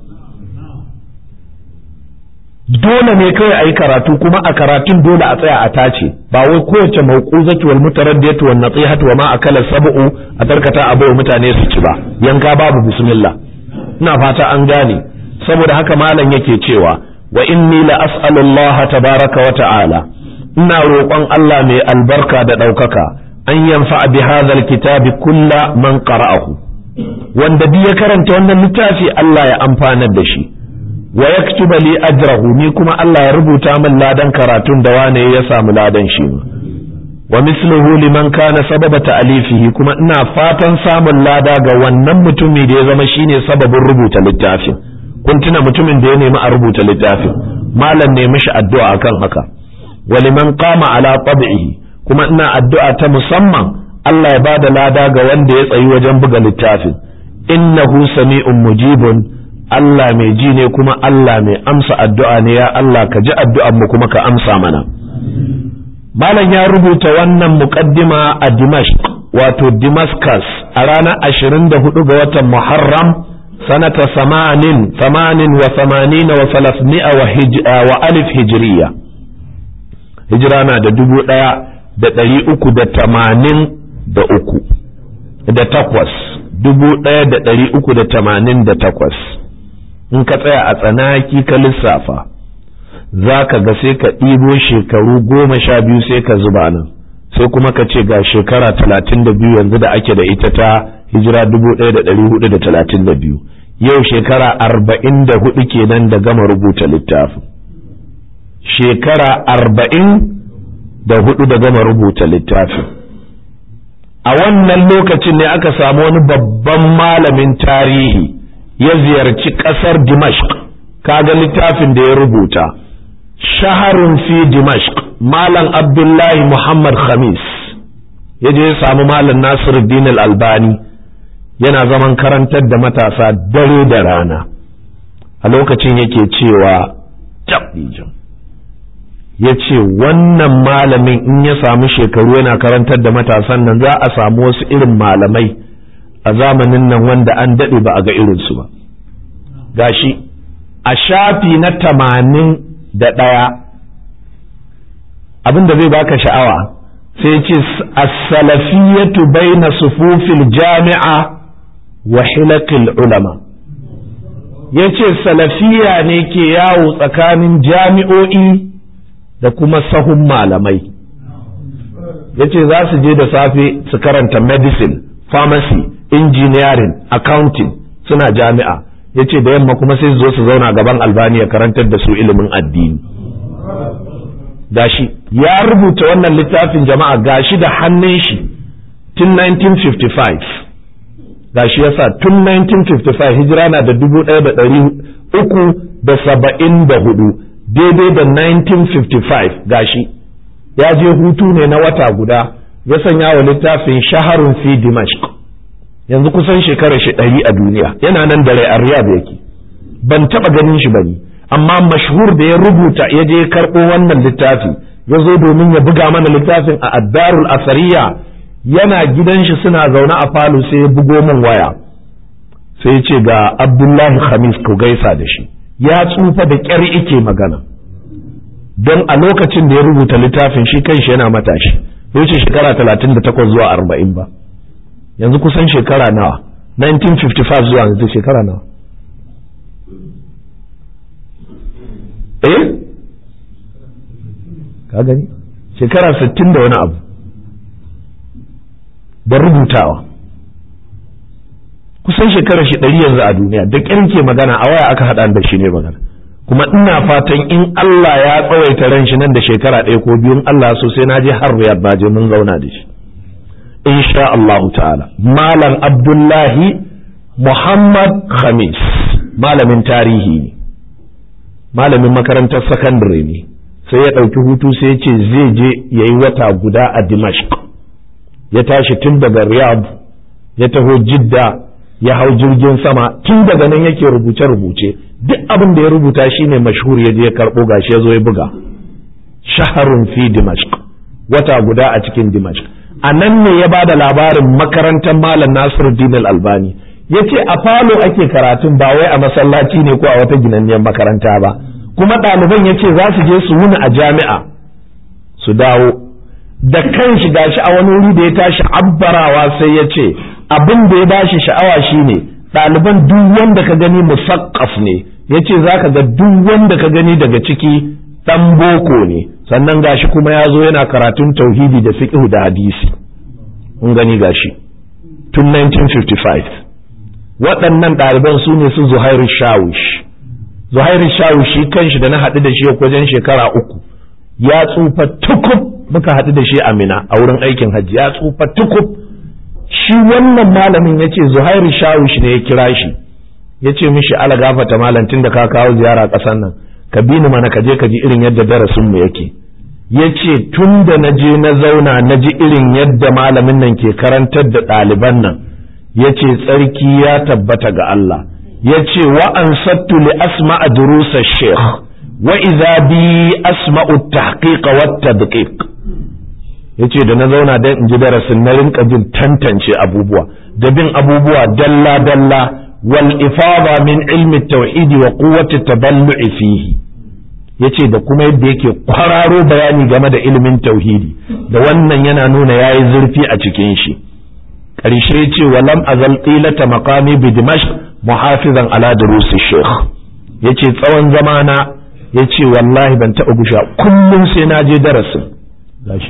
dole ne kawai a yi karatu kuma a karatun dole a tsaya a tace ba wai kowace mauquzatu wal mutaraddiyatu wan nasihatu wa ma akala sab'u a tarkata abu mutane su ci ba yanka babu bismillah ina fata an gane saboda haka malam yake cewa wa inni la as'alu Allah tabaraka wa ta'ala ina roƙon Allah mai albarka da ɗaukaka an yanfa bi hadha kitabi kulla man qara'ahu wanda duk ya karanta wannan littafi Allah ya amfanar da shi wa yaktuba li ajrahu ni kuma Allah ya rubuta min ladan karatun da wane ya samu ladan shi wa misluhu liman kana sababa ta'alifihi kuma ina fatan samun lada ga wannan mutumi da ya zama shine sababin rubuta littafin kun tuna mutumin da ya nemi a rubuta littafin malam ne mishi addu'a akan haka wa liman qama ala tab'ihi kuma ina addu'a ta musamman Allah ya bada lada ga wanda ya tsayi wajen buga littafin innahu sami'un mujibun Allah mai ji ne kuma Allah mai amsa addu'a ne ya Allah ka ji addu'an mu kuma ka amsa mana malam ya rubuta wannan muqaddima a Dimashq wato Damascus a ranar 24 ga watan Muharram sanata samanin samanin wa samanina wa salasmi'a wa alif hijriya hijira na da dubu ɗaya da ɗari uku da tamanin da uku da takwas dubu ɗaya da ɗari uku da tamanin da takwas in ka tsaya a tsanaki ka lissafa za ka ga sai ka ɗibo shekaru goma sha biyu sai ka zuba nan sai kuma ka ce ga shekara talatin da biyu yanzu da ake da ita ta hijira dubu ɗaya da ɗari hudu da talatin da biyu yau shekara arba'in da hudu kenan da gama rubuta littafin shekara arba'in da hudu da gama rubuta littafin a wannan lokacin ne aka samu wani babban malamin tarihi ya ziyarci ƙasar dimashq kaga littafin da ya rubuta shaharun fi dimashq malam abdullahi muhammad khamis ya je ya samu malam nasiruddin al-albani yana zaman karantar da matasa dare da rana a lokacin yake cewa ya ce wannan malamin in ya samu shekaru yana karantar da matasan nan za a samu wasu irin malamai a zamanin nan wanda an daɗe ba a ga irinsu ba gashi a shafi na tamanin da ɗaya abin da zai baka sha'awa sai ce as-salafiyatu baina sufufil jami'a wa hilaqil ulama yace salafiya ne ke yawo tsakanin jami'o'i da kuma sahun malamai yace za su je da safe su karanta medicine pharmacy engineering accounting suna jami'a yace da yamma kuma sai su zo su zauna gaban albaniya karantar da su ilimin addini gashi ya rubuta wannan littafin jama'a gashi da hannun shi tun 1955 gashi yasa tun 1955 hijira na da dubu ɗaya da ɗari uku da saba'in da hudu daidai da 1955 gashi ya je hutu ne na wata guda ya sanya wa littafin shaharun fi dimashq yanzu kusan shekarar shi ɗari a duniya yana nan da rai a riyadh yake ban taɓa ganin shi bane amma mashhur da ya rubuta ya je karɓo wannan littafi ya zo domin ya buga mana littafin a addarul asariya yana gidan shi suna zaune a falo sai ya bugo min waya sai ya ce ga abdullahi khamis ku gaisa da shi ya tsufa da ƙyar ike magana don a lokacin da ya rubuta littafin shi kanshi yana matashi ya wuce shekara talatin da takwas zuwa arba'in ba yanzu kusan shekara nawa 1955 zuwa yanzu shekara nawa eh ka gani shekara sittin da wani abu da rubutawa kusan shekarar shi ɗari yanzu a duniya da ƙyar ke magana a waya aka haɗa da shi ne magana kuma ina fatan in Allah ya tsawaita ran shi nan da shekara ɗaya ko biyu in Allah so sai na je har Riyadh na je mun zauna da shi insha Allah ta'ala malam Abdullahi Muhammad Khamis malamin tarihi ne malamin makarantar sakandare ne sai ya ɗauki hutu sai ya ce zai je ya yi wata guda a Dimashq ya tashi tun daga Riyadh ya taho Jidda ya hau jirgin sama tun daga nan yake rubuce-rubuce duk abin da ya rubuta shine mashhur ya je ya karɓo gashi ya zo ya buga shaharun fi Dimashq wata guda a cikin Dimashq a nan ne ya ba da labarin makarantar Malam Nasiruddin Al-Albani ya ce a falo ake karatun ba wai a masallaci ne ko a wata ginanniyar makaranta ba kuma ɗaliban ya ce za su je su wuni a jami'a su dawo da kan shi gashi a wani wuri da ya tashi abbarawa sai ya ce abin da ya bashi sha'awa shine ɗaliban duk wanda ka gani musaqqaf ne ya ce za ka ga duk wanda ka gani daga ciki ɗan boko ne sannan gashi kuma ya zo yana karatun tauhidi da fiqh da hadisi kun gani gashi tun 1955 waɗannan ɗaliban su ne su zuhairu shawish zuhairu shawish shi kanshi da na haɗu da shi wajen shekara uku ya tsufa tukub muka haɗu da shi a mina a wurin aikin hajji ya tsufa tukub shi wannan malamin ya ce zuhairu shawish ne ya kira shi ya ce mishi ala gafata malam tun da ka kawo ziyara ƙasar nan ka bi ni mana ka je ka ji irin yadda darasinmu yake ya ce tun da na je na zauna na ji irin yadda malamin nan ke karantar da ɗaliban nan ya ce tsarki ya tabbata ga Allah ya ce wa an sattu li asma'a durusa sheikh wa iza bi asma'u tahqiq wa tadqiq yace da na zauna dan in ji darasin na rinka jin tantance abubuwa da bin abubuwa dalla dalla wal ifada min ilmi tauhid wa quwwati taballu'i fihi yace da kuma yadda yake kwararo bayani game da ilimin tauhidi da wannan yana nuna yayi zurfi a cikin shi ƙarshe ce walam azal qilata maqami bi dimashq muhafizan ala durusi sheikh yace tsawon zamana yace wallahi ban taɓa gusha kullum sai na je darasin gashi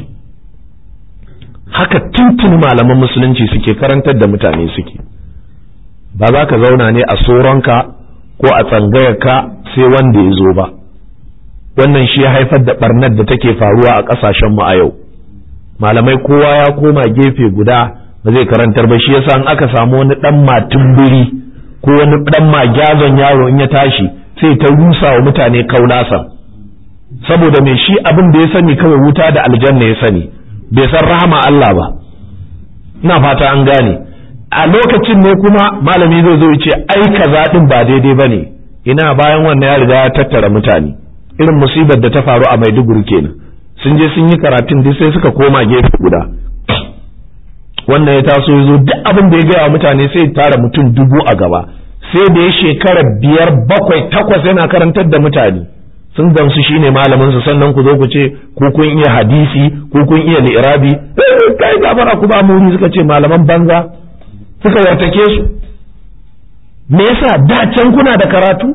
haka tuntun malaman musulunci suke karantar da mutane suke ba za ka zauna ne a soronka ko a tsangayarka sai wanda ya zo ba wannan shi ya haifar da barnar da take faruwa a ƙasashenmu a yau malamai kowa ya koma gefe guda ba zai karantar ba shi yasa in aka samu wani dan matumbiri ko wani dan magyazon yaro in ya tashi sai ta rusa wa mutane kaulasa saboda mai shi abin da ya sani kawai wuta da aljanna ya sani bai san rahama Allah ba ina fata an gane a lokacin ne kuma malami zai zo ce ai kaza din ba daidai bane ina bayan wannan ya riga ya tattara mutane irin musibar da ta faru a Maiduguri kenan sun je sun yi karatun duk sai suka koma gefe guda wannan ya taso ya zo duk abin da ya gaya wa mutane sai ya tara mutum dubu a gaba sai da ya shekara biyar bakwai takwas yana karantar da mutane sun gamsu shine malamin su sannan ku zo ku ce ko kun iya hadisi ko kun iya li'irabi kai gafara ku ba muri suka ce malaman banza suka wartake su me yasa da can kuna da karatu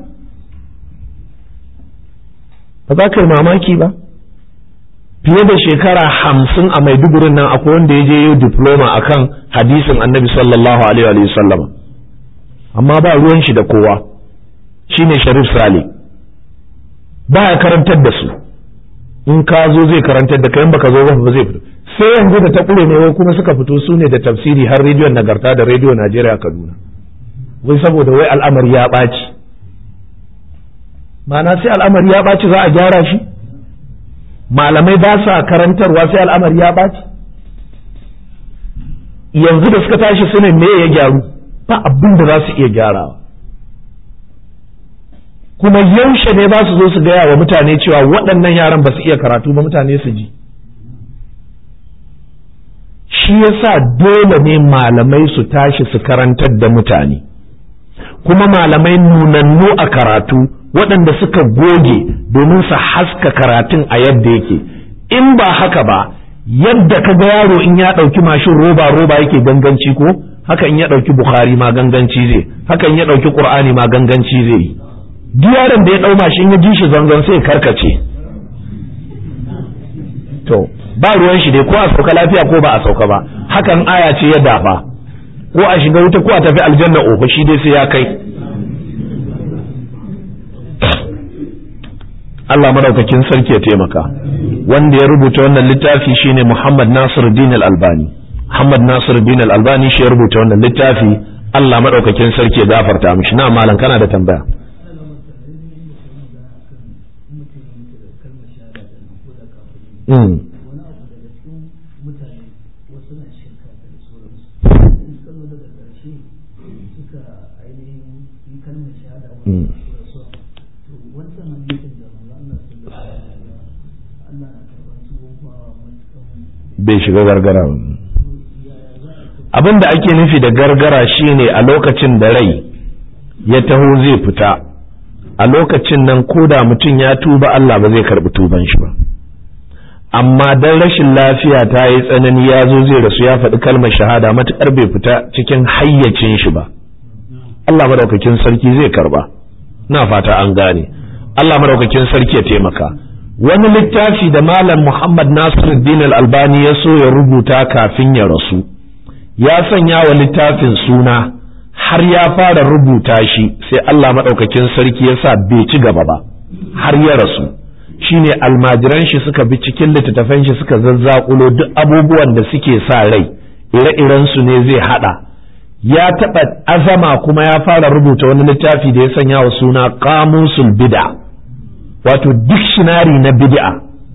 ba za ka yi mamaki ba fiye da shekara hamsin a maidugurin nan akwai wanda ya je yi diploma akan hadisin annabi sallallahu alaihi wa sallam amma ba ruwan shi da kowa shine sharif sale ba ya karantar da su in ka zo zai karantar da kai baka zo ba zai fito sai yanzu da ta kure ne wai kuma suka fito su ne da tafsiri har rediyon nagarta da rediyo najeriya kaduna wai saboda wai al'amari ya ɓaci ma'ana sai al'amari ya ɓaci za a gyara shi malamai ba sa karantarwa sai al'amari ya ɓaci yanzu da suka tashi su ne me ya gyaru ba abin da za su iya gyarawa kuma yaushe ne ba su zo su gaya wa mutane cewa waɗannan yaran ba su iya karatu ba mutane su ji shi yasa dole ne malamai su tashi su karantar da mutane kuma malamai nunannu a karatu waɗanda suka goge domin su haska karatun a yadda yake in ba haka ba yadda ka ga yaro in ya ɗauki mashin roba roba yake ganganci ko haka in ya ɗauki bukhari ma ganganci zai haka in ya ɗauki qur'ani ma ganganci zai yi duk yaron da ya ɗau mashin ya ji shi zanzan sai karkace to ba ruwan shi dai ko a sauka lafiya ko ba a sauka ba hakan aya ce ya dafa ko a shiga wuta ko a tafi aljanna ofa shi dai sai ya kai Allah madaukakin sarki ya taimaka wanda ya rubuta wannan littafi shine Muhammad Nasiruddin Al-Albani Muhammad Nasiruddin Al-Albani shi ya rubuta wannan littafi Allah madaukakin sarki ya gafarta mishi na malam kana da tambaya Mm. Mm. bai shiga gargara abin da ake nufi da gargara shine a lokacin da rai ya taho zai fita a lokacin nan ko da mutum ya tuba Allah ba zai karbi tuban shi ba amma dan rashin lafiya ta yi tsanani ya zo zai rasu ya faɗi kalmar shahada matuƙar bai fita cikin hayyacin shi ba Allah madaukakin sarki zai karba na fata an gane Allah madaukakin sarki ya taimaka wani littafi da malam Muhammad Nasiruddin Al-Albani ya so ya rubuta kafin ya rasu ya sanya wa littafin suna har ya fara rubuta shi sai Allah madaukakin sarki ya sa bai ci gaba ba har ya rasu shine almajiran shi suka bi cikin littattafan shi suka zazzakulo duk abubuwan da suke sa rai ire-iren su ne zai hada ya taɓa azama kuma ya fara rubuta wani littafi da ya sanya wa suna kamusul bid'a wato dictionary na bid'a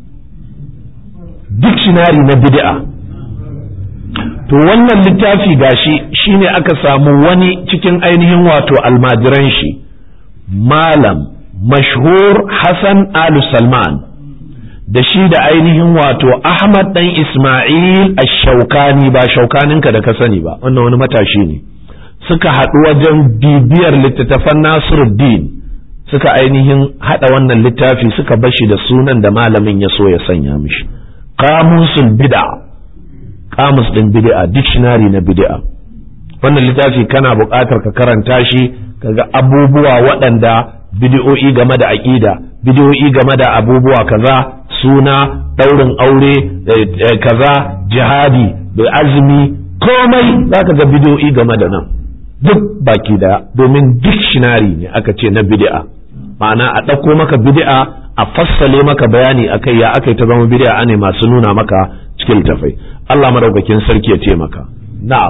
dictionary na bid'a to wannan littafi gashi shine aka samu wani cikin ainihin wato almajiran shi malam mashhur Hassan Alu Salman da shi da ainihin wato Ahmad dan Ismail ash-Shawkani ba shaukaninka da ka sani ba wannan wani matashi ne suka haɗu wajen bibiyar littattafan Nasiruddin suka ainihin haɗa wannan littafi suka bashi da sunan da malamin ya so ya sanya mishi qamusul bid'a qamus din bid'a dictionary na bid'a wannan littafi kana buƙatar ka karanta shi kaga abubuwa waɗanda bid'o'i game da aqida bid'o'i game da abubuwa kaza suna ɗaurin aure kaza jihadi da azumi komai zaka ga bid'o'i game da nan duk baki daya domin dictionary ne aka ce na bid'a ma'ana a ɗauko maka bid'a a fassale maka bayani akai ya akai ta zama bid'a ne masu nuna maka cikin tafai Allah madaukakin sarki ya taimaka na'am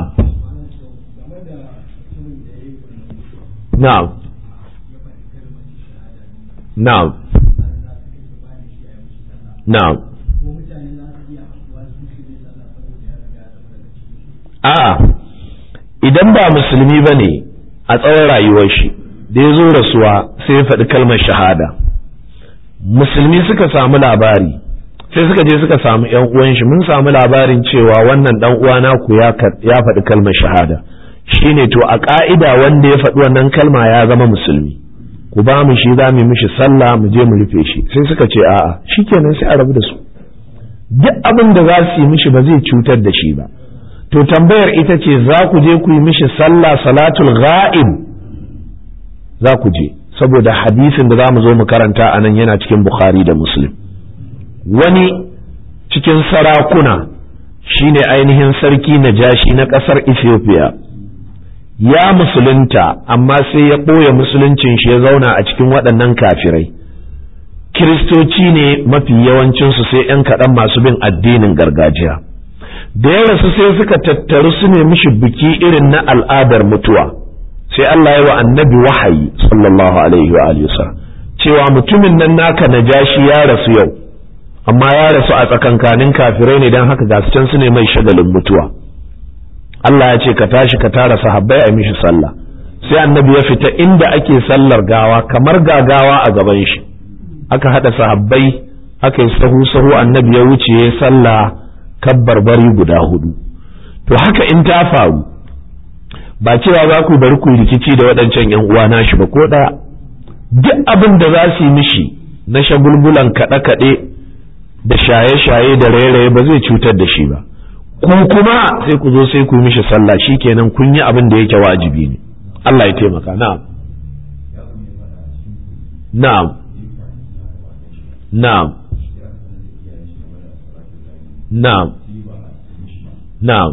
na'am na'am na'am a'a idan ba musulmi ba ne a tsawon rayuwar shi da ya zo rasuwa sai ya faɗi kalmar shahada musulmi suka samu labari sai suka je suka samu yan uwan shi mun samu labarin cewa wannan dan uwa naku ya ya faɗi kalmar shahada shine to a ka'ida wanda ya faɗi wannan kalma ya zama musulmi ku ba mu shi za mu mishi sallah mu je mu rufe shi sai suka ce a'a shikenan sai a rabu da su duk abin da za su yi mishi ba zai cutar da shi ba to tambayar ita ce za ku je ku yi mishi sallah salatul ghaib za ku je saboda hadisin da za mu zo mu karanta a nan yana cikin bukhari da muslim wani cikin sarakuna shine ainihin sarki na jashi na ƙasar ethiopia ya musulunta amma sai ya ɓoye musuluncin shi ya zauna a cikin waɗannan kafirai kiristoci ne mafi yawancinsu sai 'yan kaɗan masu bin addinin gargajiya da ya rasu sai suka tattaru su ne mishi biki irin na al'adar mutuwa sai Allah ya wa annabi wahayi sallallahu alaihi wa alihi cewa mutumin nan naka najashi ya rasu yau amma ya rasu a tsakankanin kafirai ne don haka ga can su ne mai shagalin mutuwa Allah ya ce ka tashi ka tara sahabbai a mishi sallah sai annabi ya fita inda ake sallar gawa kamar gagawa a gaban shi aka hada sahabbai aka yi sahu sahu annabi ya wuce ya sallah kabbar bari guda hudu to haka in ta faru ba cewa za ku bari ku rikici da waɗancan yan uwa nashi ba ko ɗaya duk abin da za su yi mishi na shagulgulan kaɗe-kaɗe da shaye-shaye da raye-raye ba zai cutar da shi ba ku kuma sai ku zo sai ku yi mishi sallah kenan kun yi abin da yake wajibi ne Allah ya taimaka na'am na'am na'am na'am na'am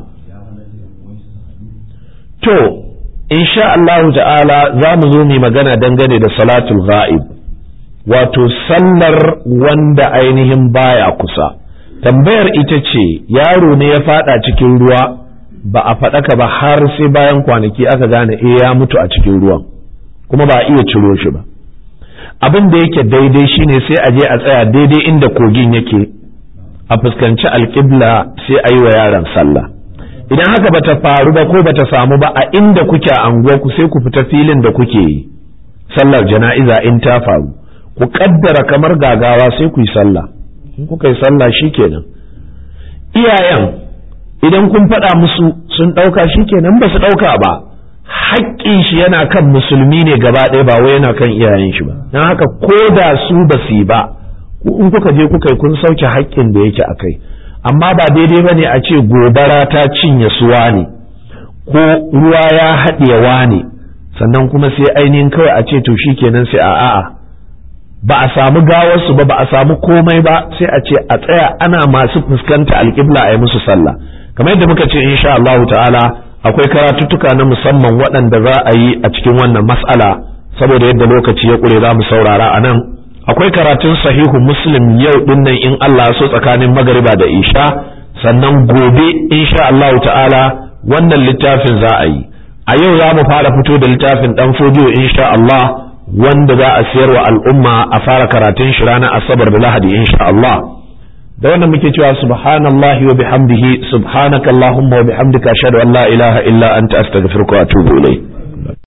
to insha Allahu ta'ala za mu zo mu magana dangane da salatul ghaib wato sallar wanda ainihin baya kusa tambayar ita ce yaro ne ya fada cikin ruwa ba a faɗaka ba har sai bayan kwanaki aka gane eh ya mutu a cikin ruwan kuma ba a iya ciro shi ba abin da yake daidai shine sai a je a tsaya daidai inda kogin yake a fuskanci alƙibla sai a yi wa yaron sallah idan haka bata faru ba ko bata samu ba a inda kuke a ku sai ku fita filin da kuke yi sallar jana'iza in ta faru ku kaddara kamar gagawa sai ku yi sallah in kuka yi sallah shikenan iyayen idan kun faɗa musu sun ɗauka shikenan ba su ɗauka ba haƙƙin shi yana kan musulmi ne gaba ɗaya ba wai yana kan iyayen shi ba don haka ko da su ba su yi ba in kuka je kuka yi kun sauke haƙƙin da yake a kai amma ba daidai ba ne a ce gobara ta cinye suwa ne ko ruwa ya haɗewa ne sannan kuma sai ainihin kawai a ce to shi kenan sai a a'a ba a samu gawarsu ba ba a samu komai ba sai a ce a tsaya ana masu fuskanta alƙibla a yi musu sallah kamar yadda muka ce insha Allah ta'ala akwai karatuttuka na musamman waɗanda za a yi a cikin wannan mas'ala saboda yadda lokaci ya ƙure za mu saurara a nan akwai karatun sahihu muslim yau dinnan in Allah so tsakanin magariba da isha sannan gobe insha Allah ta'ala wannan littafin za a yi a yau za mu fara fito da littafin dan fodiyo insha Allah wanda za a siyar wa al'umma a fara karatun shi ranar asabar da lahadi insha Allah da wannan muke cewa subhanallahi wa bihamdihi subhanakallahumma wa bihamdika ashhadu an la ilaha illa anta astaghfiruka wa atubu ilayk